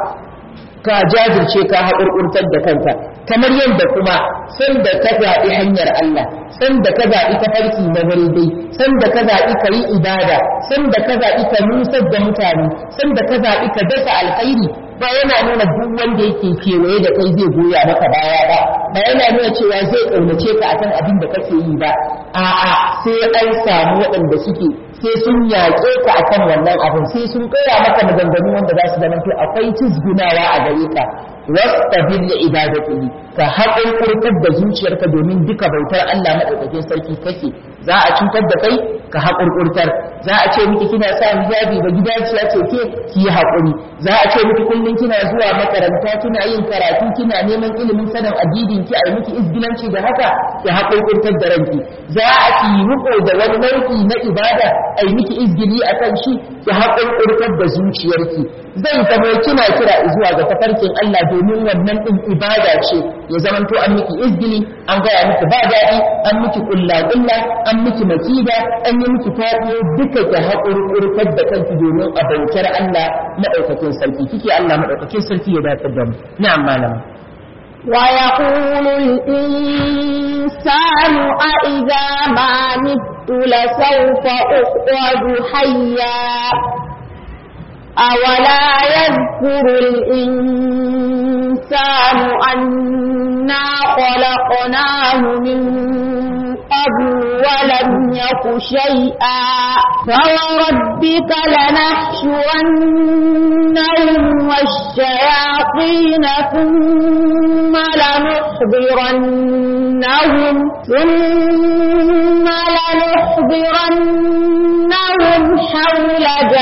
Speaker 1: ka jajirce ka haƙurƙurtar da kanka kamar yadda kuma san da ka zaɓi hanyar Allah san da ka zaɓi tafarki na dai san da ka zaɓi ka yi ibada san da ka zaɓi ka nusar da mutane san da ka zaɓi ka dasa alkhairi ba yana nuna duk wanda yake kewaye da kai zai goya maka baya ba ba yana nuna cewa zai ƙaunace ka akan abin da kake yi ba a'a sai an samu waɗanda suke sai sun yaƙe ka akan wannan abin sai sun kaya maka maganganu wanda za su zamanto akwai cizgunawa a gare ka wastabir li ibadatihi ka haƙurƙurtar da zuciyarka domin duka bautar Allah madaukakin sarki kake za a cutar da kai ka haƙurƙurtar za a ce miki kina sa hijabi ba gidaciya ce ke ki yi haƙuri za a ce miki kullum kina zuwa makaranta kina yin karatu kina neman ilimin sanin addinin ki a yi miki izgilanci da haka ki haƙurƙurtar da ranki za a ki yi riko da wani nau'i na ibada a yi miki izgili a kan shi ki haƙurƙurtar da zuciyarki zai zama kina kira zuwa ga tafarkin Allah domin wannan din ibada ce ya zamanto an miki izgili an gaya miki ba daɗi an miki kulla kulla an miki makida an yi miki fadi duka ki haƙurƙurtar da kanki domin a bautar Allah madaukakin sarki kike Allah madaukakin sarki ya dace da mu na'am malama
Speaker 2: ويقول الإنسان أإذا ما مت لسوف أخرج حيا أولا يذكر الإنسان أنا خلقناه من قبل ولم يك شيئا فوربك لنحشرنهم والشياطين ثم لنحضرنهم ثم لنحضرنهم حول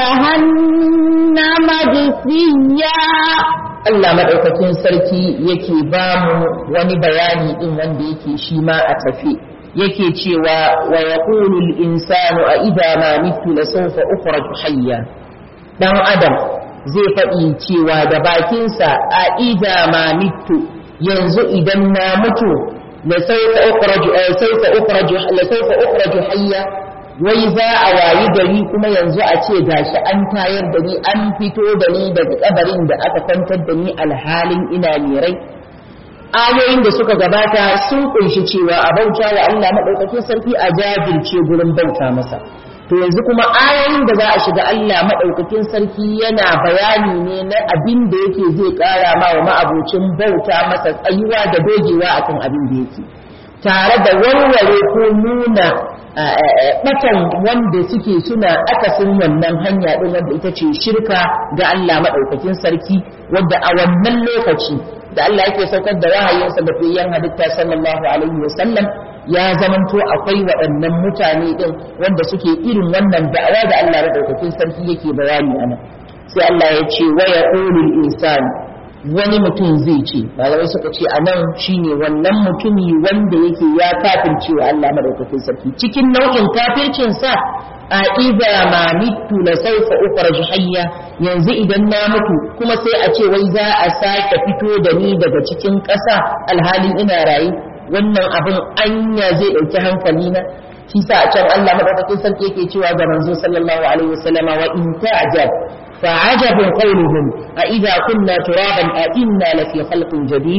Speaker 2: جهنم جثيا
Speaker 1: Allah maɗaukakin sarki yake ba mu wani bayani ɗin wanda yake shi ma a tafi yake cewa wa yaqulu al-insanu a idza ma mitu la sawfa ukhraju hayya dan adam zai faɗi cewa da bakinsa a idza ma mitu yanzu idan na mutu la sawfa ukhraju sawfa ukhraju la sawfa ukhraju hayya wai za a wayi gari kuma yanzu a ce gashi an tayar da ni an fito da ni daga kabarin da aka kwantar da ni alhalin ina rai ayoyin da suka gabata sun kunshi cewa a bauta wa Allah madaukakin sarki a jajirce gurin bauta masa to yanzu kuma ayoyin da za a shiga Allah madaukakin sarki yana bayani ne na abin da yake zai kara ma wa ma'abocin bauta masa tsayuwa da dogewa akan abin da yake tare da warware ko nuna batan wanda suke suna akasin wannan hanya din wanda ita ce shirka ga Allah madaukakin sarki wadda a wannan lokaci da Allah yake saukar da wahayinsa da fiyan halitta sallallahu alaihi wa sallam ya zamanto akwai waɗannan mutane din wanda suke irin wannan da'awa da Allah madaukakin sarki yake bayani anan sai Allah ya ce wa yaqulul insani wani mutum zai ce malamai suka ce a nan shine wannan mutumi wanda yake ya kafirce wa Allah madaukakin sarki cikin nau'in kafircin sa a idza ma mitu la sawfa ukhraju hayya yanzu idan na mutu kuma sai a ce wai za a sake fito da ni daga cikin ƙasa alhalin ina raye wannan abin anya zai ɗauki hankali na shi sa a can Allah madaukakin sarki yake cewa ga manzo sallallahu alaihi wasallama wa in ta'jab فعجب قولهم أإذا كنا ترابا أئنا لفي خلق جديد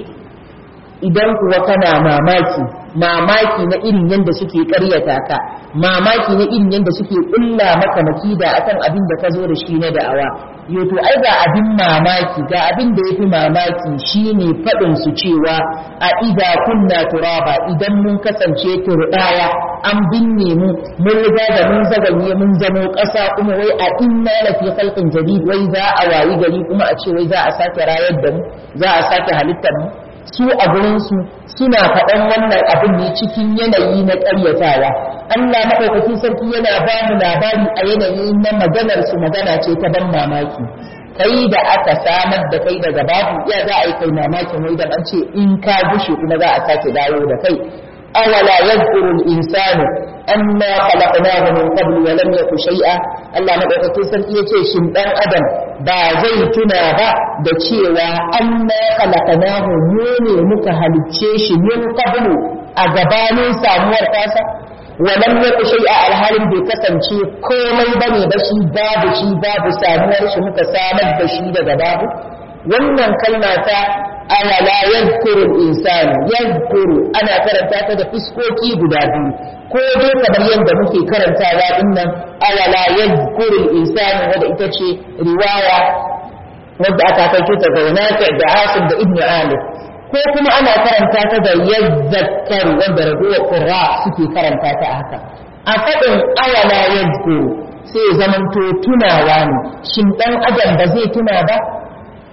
Speaker 1: idan kuwa kana mamaki mamaki na irin yadda suke karyata ka mamaki na irin yadda suke kulla maka makida akan abin da ka zo da shi na da'awa yo to ai ga abin mamaki ga abin da yafi mamaki shine fadin su cewa a idza kunna turaba idan mun kasance turbaya an binne mu mun riga da mun zaganye mun zamo ƙasa kuma wai a inna la fi khalqin jadid wai za a wayi gari kuma a ce wai za a sake rayar da mu za a sake halittar mu su a gurinsu suna faɗan wannan abin ne cikin yanayi na ƙaryatawa Allah maɗaukakin sarki yana ba mu labari a yanayi na maganar su magana ce ta ban mamaki kai da aka samar da kai daga babu ya za a yi kai mamakin wai da an ce in ka gushe kuma za a sake dawo da kai awala yadhkuru al-insanu anna khalaqnahu min qabl wa lam yaku shay'a Allah madaukakin sarki yace shin dan adam ba zai tuna ba da cewa anna khalaqnahu mu ne muka halicce shi min qablu a gabanin samuwar tasa wa lam yaku shay'a alhalin bai kasance komai bane ba shi babu shi babu samuwar shi muka samar da shi daga babu wannan kalma ta awala yadhkuru al-insanu yadhkuru ana karanta ta da fiskoki guda biyu ko dai kamar yadda muke karantawa din nan awala yadhkuru al-insanu wanda ita ce riwaya wadda aka kai ta ga Nafi da Asim da Ibn Alif ko kuma ana karanta ta da yadhakkaru wanda rabuwa qurra suke karanta ta haka a faɗin awala yadhkuru sai zamanto tunawa ne shin dan adam ba zai tuna ba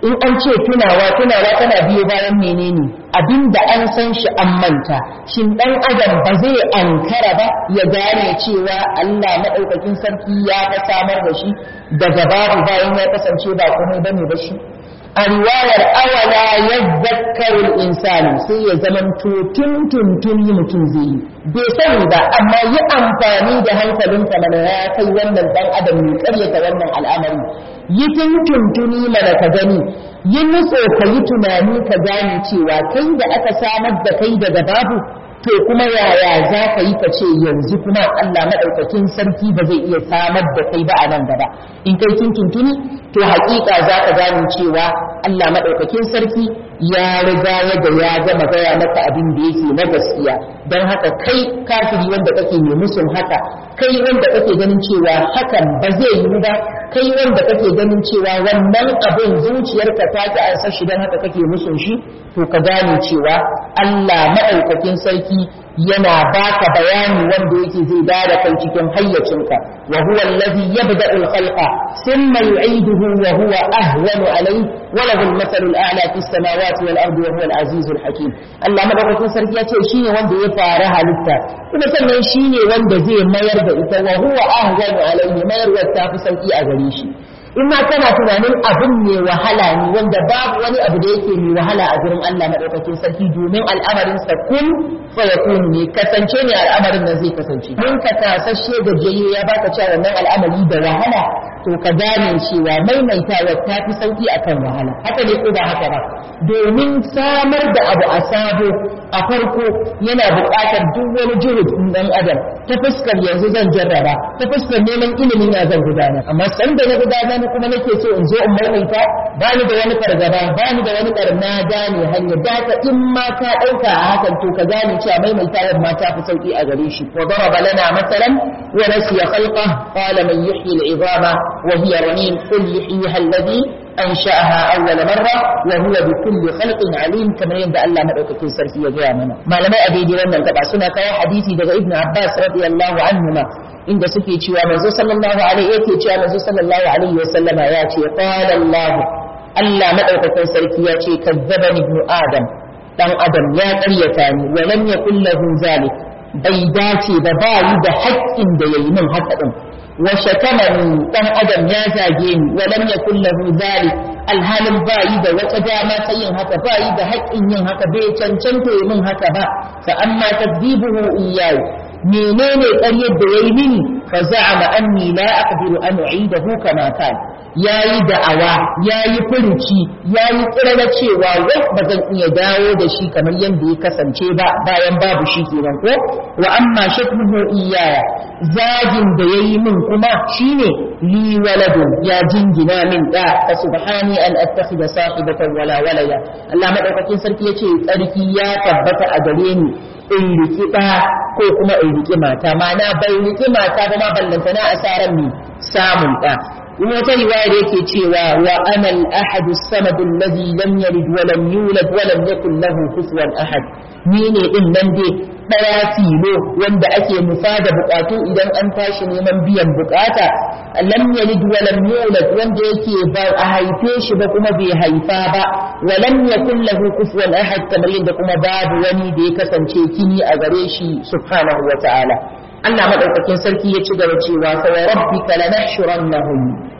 Speaker 1: in an ce tunawa tunawa tana biyo bayan menene abinda an san shi an manta shin dan adam ba zai ankara ba ya gane cewa Allah madaukakin sarki ya ta samar da shi daga babu bayan ya kasance ba komai bane ba shi a riwayar awala ya zakkaru insani sai ya zaman tun tuntun yi mutum zai yi bai sani ba amma yi amfani da hankalinka mana ya kai wannan dan adam ne karyata wannan al'amari yi tun tuntuni mana ka gani yi nutso ka yi tunani ka gane cewa kai da aka samar da kai daga babu to kuma yaya za ka yi ka ce yanzu kuma Allah maɗaukakin sarki ba zai iya samar da kai ba a nan gaba in kai kin tuntuni to haƙiƙa za ka gane cewa Allah maɗaukakin sarki ya riga yadda ya gama gaya maka abin da yake na gaskiya don haka kai kafiri wanda kake mai musun haka kai wanda kake ganin cewa hakan ba zai yi ba kai wanda kake ganin cewa wannan abin zuciyarka ta ki ansa shi don haka kake musun shi to ka gane cewa Allah maɗaukakin sarki yana baka bayani wanda yake zai bada kai cikin hayyacinka wa huwa allazi yabda'u al-khalqa thumma yu'iduhu wa huwa ahwanu alayhi wa lahu al-mathalu al-a'la fi as-samawati wal ardi wa huwa al-aziz al-hakim Allah madaukakin sarki yace shine wanda ya fara halitta kuma sannan shine wanda zai mayar da ita wa huwa ahwanu alayhi mayarwa ta fi sauki a gare shi in ma kana tunanin abin mai wahala ne wanda babu wani abu da yake mai wahala a gurin Allah madaukakin sarki domin al'amarin sa kun fa yakun ne kasance ne al'amarin nan zai kasance mun ka tasashe da jaye ya baka cewa wannan al'amari da wahala to ka gane cewa maimaitawa ta fi sauki akan wahala haka ne ko ba haka ba domin samar da abu a sabo a farko yana buƙatar duk wani juhud ɗan adam ta fuskar yanzu zan jarraba ta fuskar neman ilimin ya zan gudana amma san da na gudana ni kuma nake so in zo in maimaita ba ni da wani fargaba ba ni da wani karna gane hanyar da ka in ma ka ɗauka a hakan to ka gane cewa maimaitawar ma ta fi sauki a gare shi wa daraba lana masalan wa nasiya khalqa qala man yuhyi al-'idama wa hiya ramim qul yuhyiha alladhi أنشأها أول مرة وهو بكل خلق عليم كما يندى الله مدعوكين سرسي يجي منا ما لما أبي دي وانا تبع سنة كوا حديثي دقى ابن عباس رضي الله عنهما عند سكي تشوى منزو صلى الله عليه يكي تشوى منزو صلى الله عليه وسلم ياتي قال الله الله مدعوكين سرسي ياتي كذبني ابن آدم دان آدم يا قريتاني ولم يكن له ذلك bai dace ba ba yi da haƙƙin da ya yi min haka ɗin wa shatamani ɗan adam ya zage ni wa lam yakul lahu dhalik alhalin ba yi da wata dama ta yin haka ba yi da haƙƙin yin haka bai cancanta yi min haka ba fa amma tadbibuhu iyyayi menene ƙaryar da yayi mini fa za'ama anni la aqdiru an u'idahu kama kana yayi da'awa yayi furuci yayi kirana cewa wai ba zan iya dawo da shi kamar yadda ya kasance ba bayan babu shi kenan ko wa amma shakmuhu iyaya zagin da yayi min kuma shine li waladun ya jingina min da fa subhani an attakhidha sahibatan wala walada Allah madaukakin sarki yace tsarki ya tabbata a gare ni in riki ɗa ko kuma in riki mata mana bai riki mata ba ma ballantana asaran mi samun ɗa wata riwaya da yake cewa wa ana al-ahad as-samad alladhi lam yalid wa lam yulad wa lam yakul lahu kufuwan ahad ni ne din nan dai daya tilo wanda ake nufa da bukatu idan an tashi neman biyan bukata lam yalid wa lam yulad wanda yake ba a haife shi ba kuma bai haifa ba wa lam yakul lahu kufuwan ahad kamar yadda kuma babu wani da ya kasance kini a gare shi subhanahu wa ta'ala Allah madaukakin sarki ya ci gaba cewa fa wa rabbika lanahshurannahum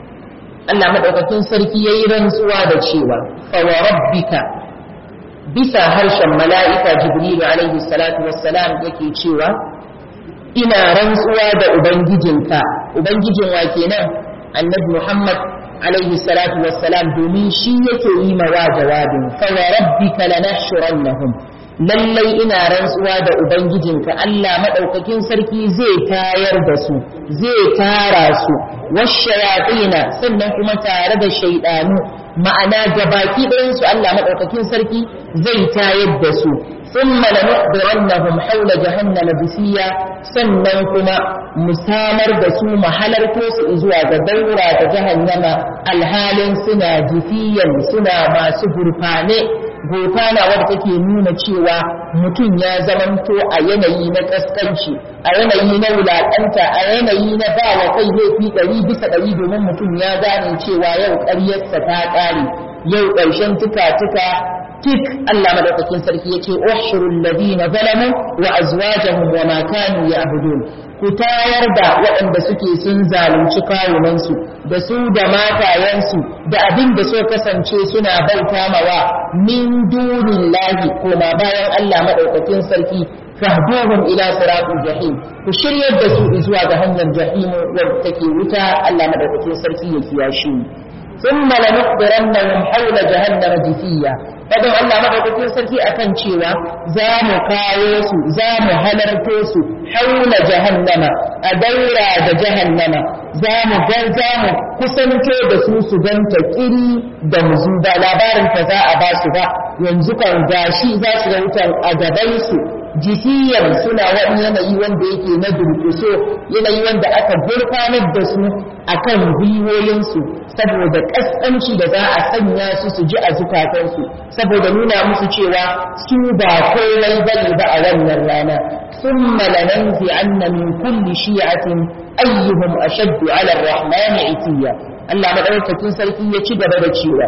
Speaker 1: Allah madaukakin sarki yayi rantsuwa da cewa fa wa rabbika bisa harshen mala'ika Jibril alaihi salatu wassalam yake cewa ina rantsuwa da ubangijinka ubangijin wa kenan annabi Muhammad alaihi salatu wassalam domin shi yake yi mawa jawabin fa wa rabbika lanahshurannahum lallai ina rantsuwa da ubangijinka Allah madaukakin sarki zai tayar da su zai tara su washayatina sannan kuma tare da shaidanu ma'ana gabaki ɗayan su Allah madaukakin sarki zai tayar da su thumma lanuhdirannahum hawla jahannama bisiya sannan kuma mu samar da su mahalarto su zuwa ga daura da jahannama alhalin suna jifiyan suna masu gurfane gofana wadda take nuna cewa mutum ya zamanto a yanayi na kaskanci a yanayi na wulaƙanta a yanayi na ba wa kai laifi ɗari bisa ɗari domin mutum ya gane cewa yau ƙaryarsa ta ƙare yau ƙarshen tuka-tuka tik Allah madaukakin sarki yace ushurul ladina zalamu wa azwajuhum wa ma kanu ya'budun ku tayar da waɗanda suke sun zalunci kawunansu da su da matayensu da abin da so kasance suna bauta mawa min dunillahi koma bayan Allah madaukakin sarki fahduhum ila siratul jahim ku shiryar da su zuwa ga hanyar jahim wadda take wuta Allah madaukakin sarki ya kiyashe mu ثم لنخبرنهم حول جهنم جثيا fadin Allah madaukakin sarki akan cewa za mu kawo su za mu halarto su haula jahannama a daura da jahannama za mu ga za mu kusanto da su su ganta kiri da muzu ba labarin ta za a ba su ba yanzu kan gashi za su ga wutan a gaban su jisiyar suna wani yanayi wanda yake na durkuso yanayi wanda aka gurfanar da su akan gwiwoyinsu saboda kaskanci da za a sanya su su ji a zukatansu saboda nuna musu cewa su ba komai bane ba a wannan rana ثم لننزعن من كل شيعة أيهم أشد على الرحمن عتيا الله مدعوكة سلكي يشد بدأ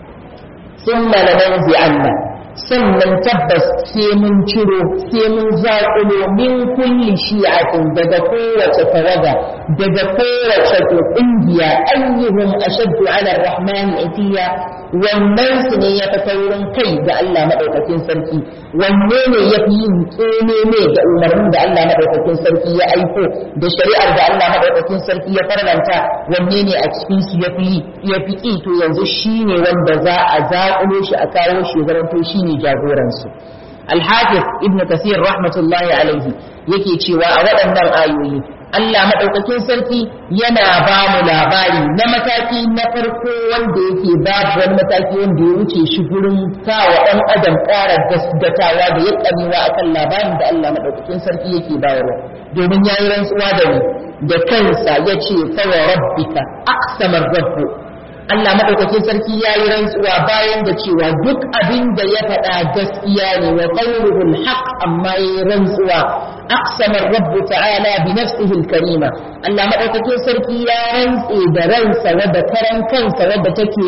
Speaker 1: ثم لننزعن sannan tabbas sai mun ciro sai mun zaƙulo min kulli shi'atin daga kowace tawaga daga kowace ƙungiya ayyuhum ashaddu ala rahman itiya wannan su ne ya fi taurin kai ga Allah madaukakin sarki wanne ne ya fi yin tsene ne ga umarnin da Allah madaukakin sarki ya aiko da shari'ar da Allah madaukakin sarki ya farlanta wanne ne a cikin su ya fi ya fi to yanzu shine wanda za a zaƙulo shi a kawo shi zaranto shine ne jagoransu alhafiz ibn kasir rahmatullahi alaihi yake cewa a waɗannan ayoyi Allah maɗaukakin sarki yana ba mu labari na mataki na farko wanda yake babu wani mataki wanda ya wuce shi gurin kawo ɗan adam ƙara gasgatawa da ya ƙamewa akan labarin da Allah maɗaukakin sarki yake bayarwa domin ya yi rantsuwa da ni da kansa ya ce fawa rabbika aqsamar rabbu Allah madaukakin sarki ya yi rantsuwa bayan da cewa duk abin da ya faɗa gaskiya ne wa qawluhul haqq amma ya yi rantsuwa aqsama rabb ta'ala bi nafsihi al-karima Allah madaukakin sarki ya rantse da ransa wadda karan kansa wadda take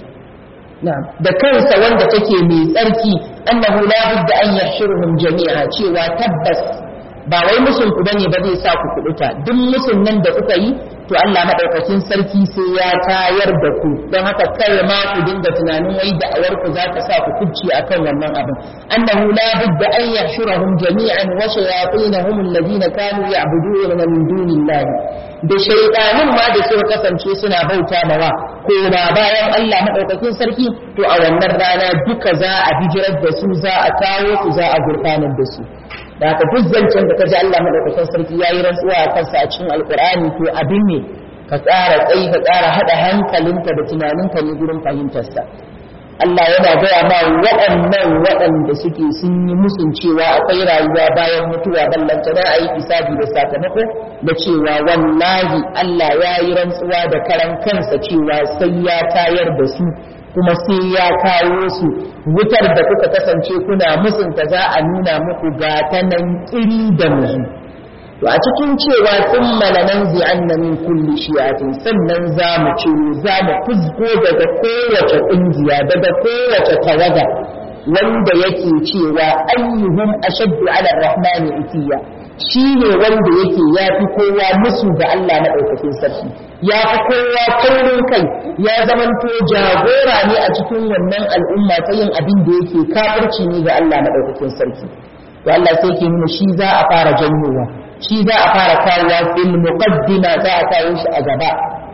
Speaker 1: da kansa wanda take mai tsarki annahu la budda an yahshuruhum jami'a cewa tabbas ba wai musun ku bane ba zai sa ku kuduta duk musun nan da kuka yi to Allah madaukakin sarki sai ya tayar da ku don haka kar ma ku dinga tunanin wai da'awar ku za ta sa ku kubci akan wannan abin annahu la budda an yahshurahum jami'an wa shayatinahum alladhina kanu ya'buduna min dunillahi da shaytanin ma da suka kasance suna bauta mawa ko ba bayan Allah madaukakin sarki to a wannan rana duka za a bijirar da su za a kawo su za a gurfanar da su da haka duk zancen da ka ji Allah madaukakin sarki ya yi rantsuwa a kansa a cikin alkur'ani to abin ne ka tsara tsayi ka tsara haɗa hankalinka da tunaninka ne gurin fahimtarsa Allah yana gaya ma waɗannan waɗanda suke sun yi musun cewa akwai rayuwa bayan mutuwa ballanta na a yi hisabi da sakamako da cewa wallahi Allah ya yi rantsuwa da karan kansa cewa sai ya tayar da su kuma sai ya kawo su wutar da kuka kasance kuna musunta za a nuna muku ga ta nan kiri da muzu to a cikin cewa sun malanan zi'anna min kulli shi'atin sannan za mu ciro za mu fuzgo daga kowace ƙungiya daga kowace tawaga wanda yake cewa ayyuhum ashaddu ala rahmani itiya shi ne wanda yake ya fi kowa musu ga Allah na ɗaukakin sarki ya fi kowa taurin kai ya zamanto jagora ne a cikin wannan al'umma ta yin abin da yake kafirci ne ga Allah na ɗaukakin sarki to Allah sai ke nuna shi za a fara janyowa shi za a fara kawowa fil muqaddima za a kawo shi a gaba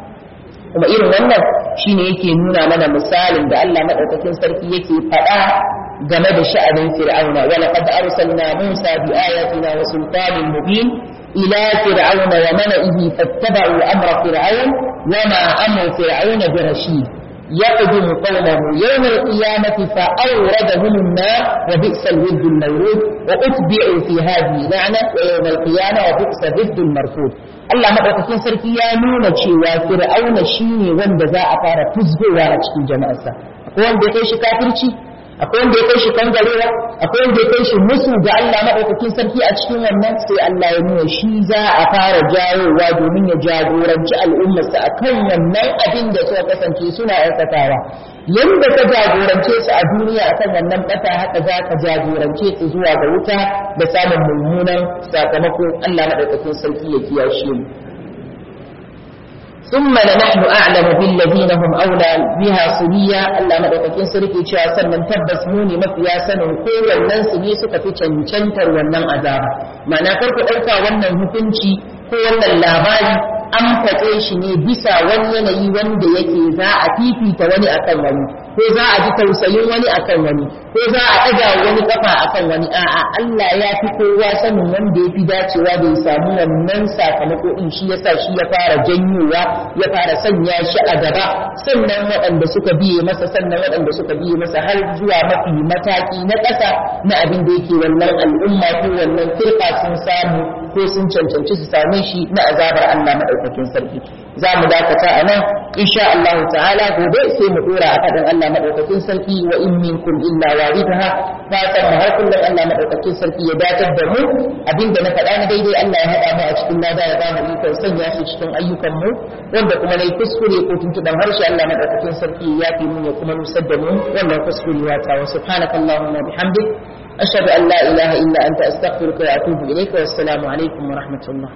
Speaker 1: kuma irin wannan shine yake nuna mana misalin da Allah madaukakin sarki yake faɗa game da sha'anin fir'auna wa laqad arsalna Musa bi ayatina wa sultanin mubin ila fir'auna wa mala'ihi fattaba'u amra fir'aun wa ma amru fir'auna bi rashid يقدم قومه يوم القيامة فأوردهم النار وبئس الود المورود وأتبعوا في هذه لعنة ويوم القيامة وبئس الود المرفوض Allah maɗaukakin sarki ya nuna cewa fir'auna shine wanda za a fara fuzgowa a cikin jama'arsa akwai wanda ya kai shi kafirci akwai wanda ya kai shi kangarewa akwai wanda ya kai shi musu ga Allah madaukakin sarki a cikin wannan sai Allah ya nuna shi za a fara jawowa domin ya jagoranci al'ummarsa akan wannan abin da suka kasance suna aikatawa yanda ka jagorance su a duniya akan wannan bata haka za ka jagorance su zuwa ga wuta da samun mummunan sakamako Allah madaukakin sarki ya kiyashe mu ثم لنحن أعلم بالذين هم أولى بها صليا Allah madaukakin sarki cewa sannan tabbas mu ne mafiya sanin ko wannan su ne suka fi cancantar wannan azaba ma'ana kar ku ɗauka wannan hukunci ko wannan labari an faɗe shi ne bisa wani yanayi wanda yake za a fifita wani akan wani ko za a ji tausayin wani akan wani ko za a ɗaga wani kafa akan wani a'a Allah ya fi kowa sanin wanda ya fi dacewa da ya samu wannan sakamako din shi yasa shi ya fara janyowa ya fara sanya shi a gaba sannan waɗanda suka biye masa sannan waɗanda suka biye masa har zuwa mafi mataki na ƙasa na abin da yake wannan al'umma ko wannan firka sun samu ko sun cancanci su same shi na azabar Allah madaukakin sarki za mu dakata a nan insha Allah ta'ala gobe sai mu dora a faɗin Allah madaukakin sarki wa in minkum illa waridha fatan mu har kullum Allah madaukakin sarki ya datar da mu abinda na faɗa na daidai Allah ya haɗa mu a cikin lada ya ba mu ikon sanya shi cikin ayyukan mu wanda kuma nayi kuskure ko tuntuban harshe Allah madaukakin sarki ya fi mu ya kuma nusar da mu wannan kuskure ya ta wa subhanakallahumma bihamdik أشهد أن لا إله إلا أنت أستغفرك وأتوب إليك والسلام عليكم ورحمة الله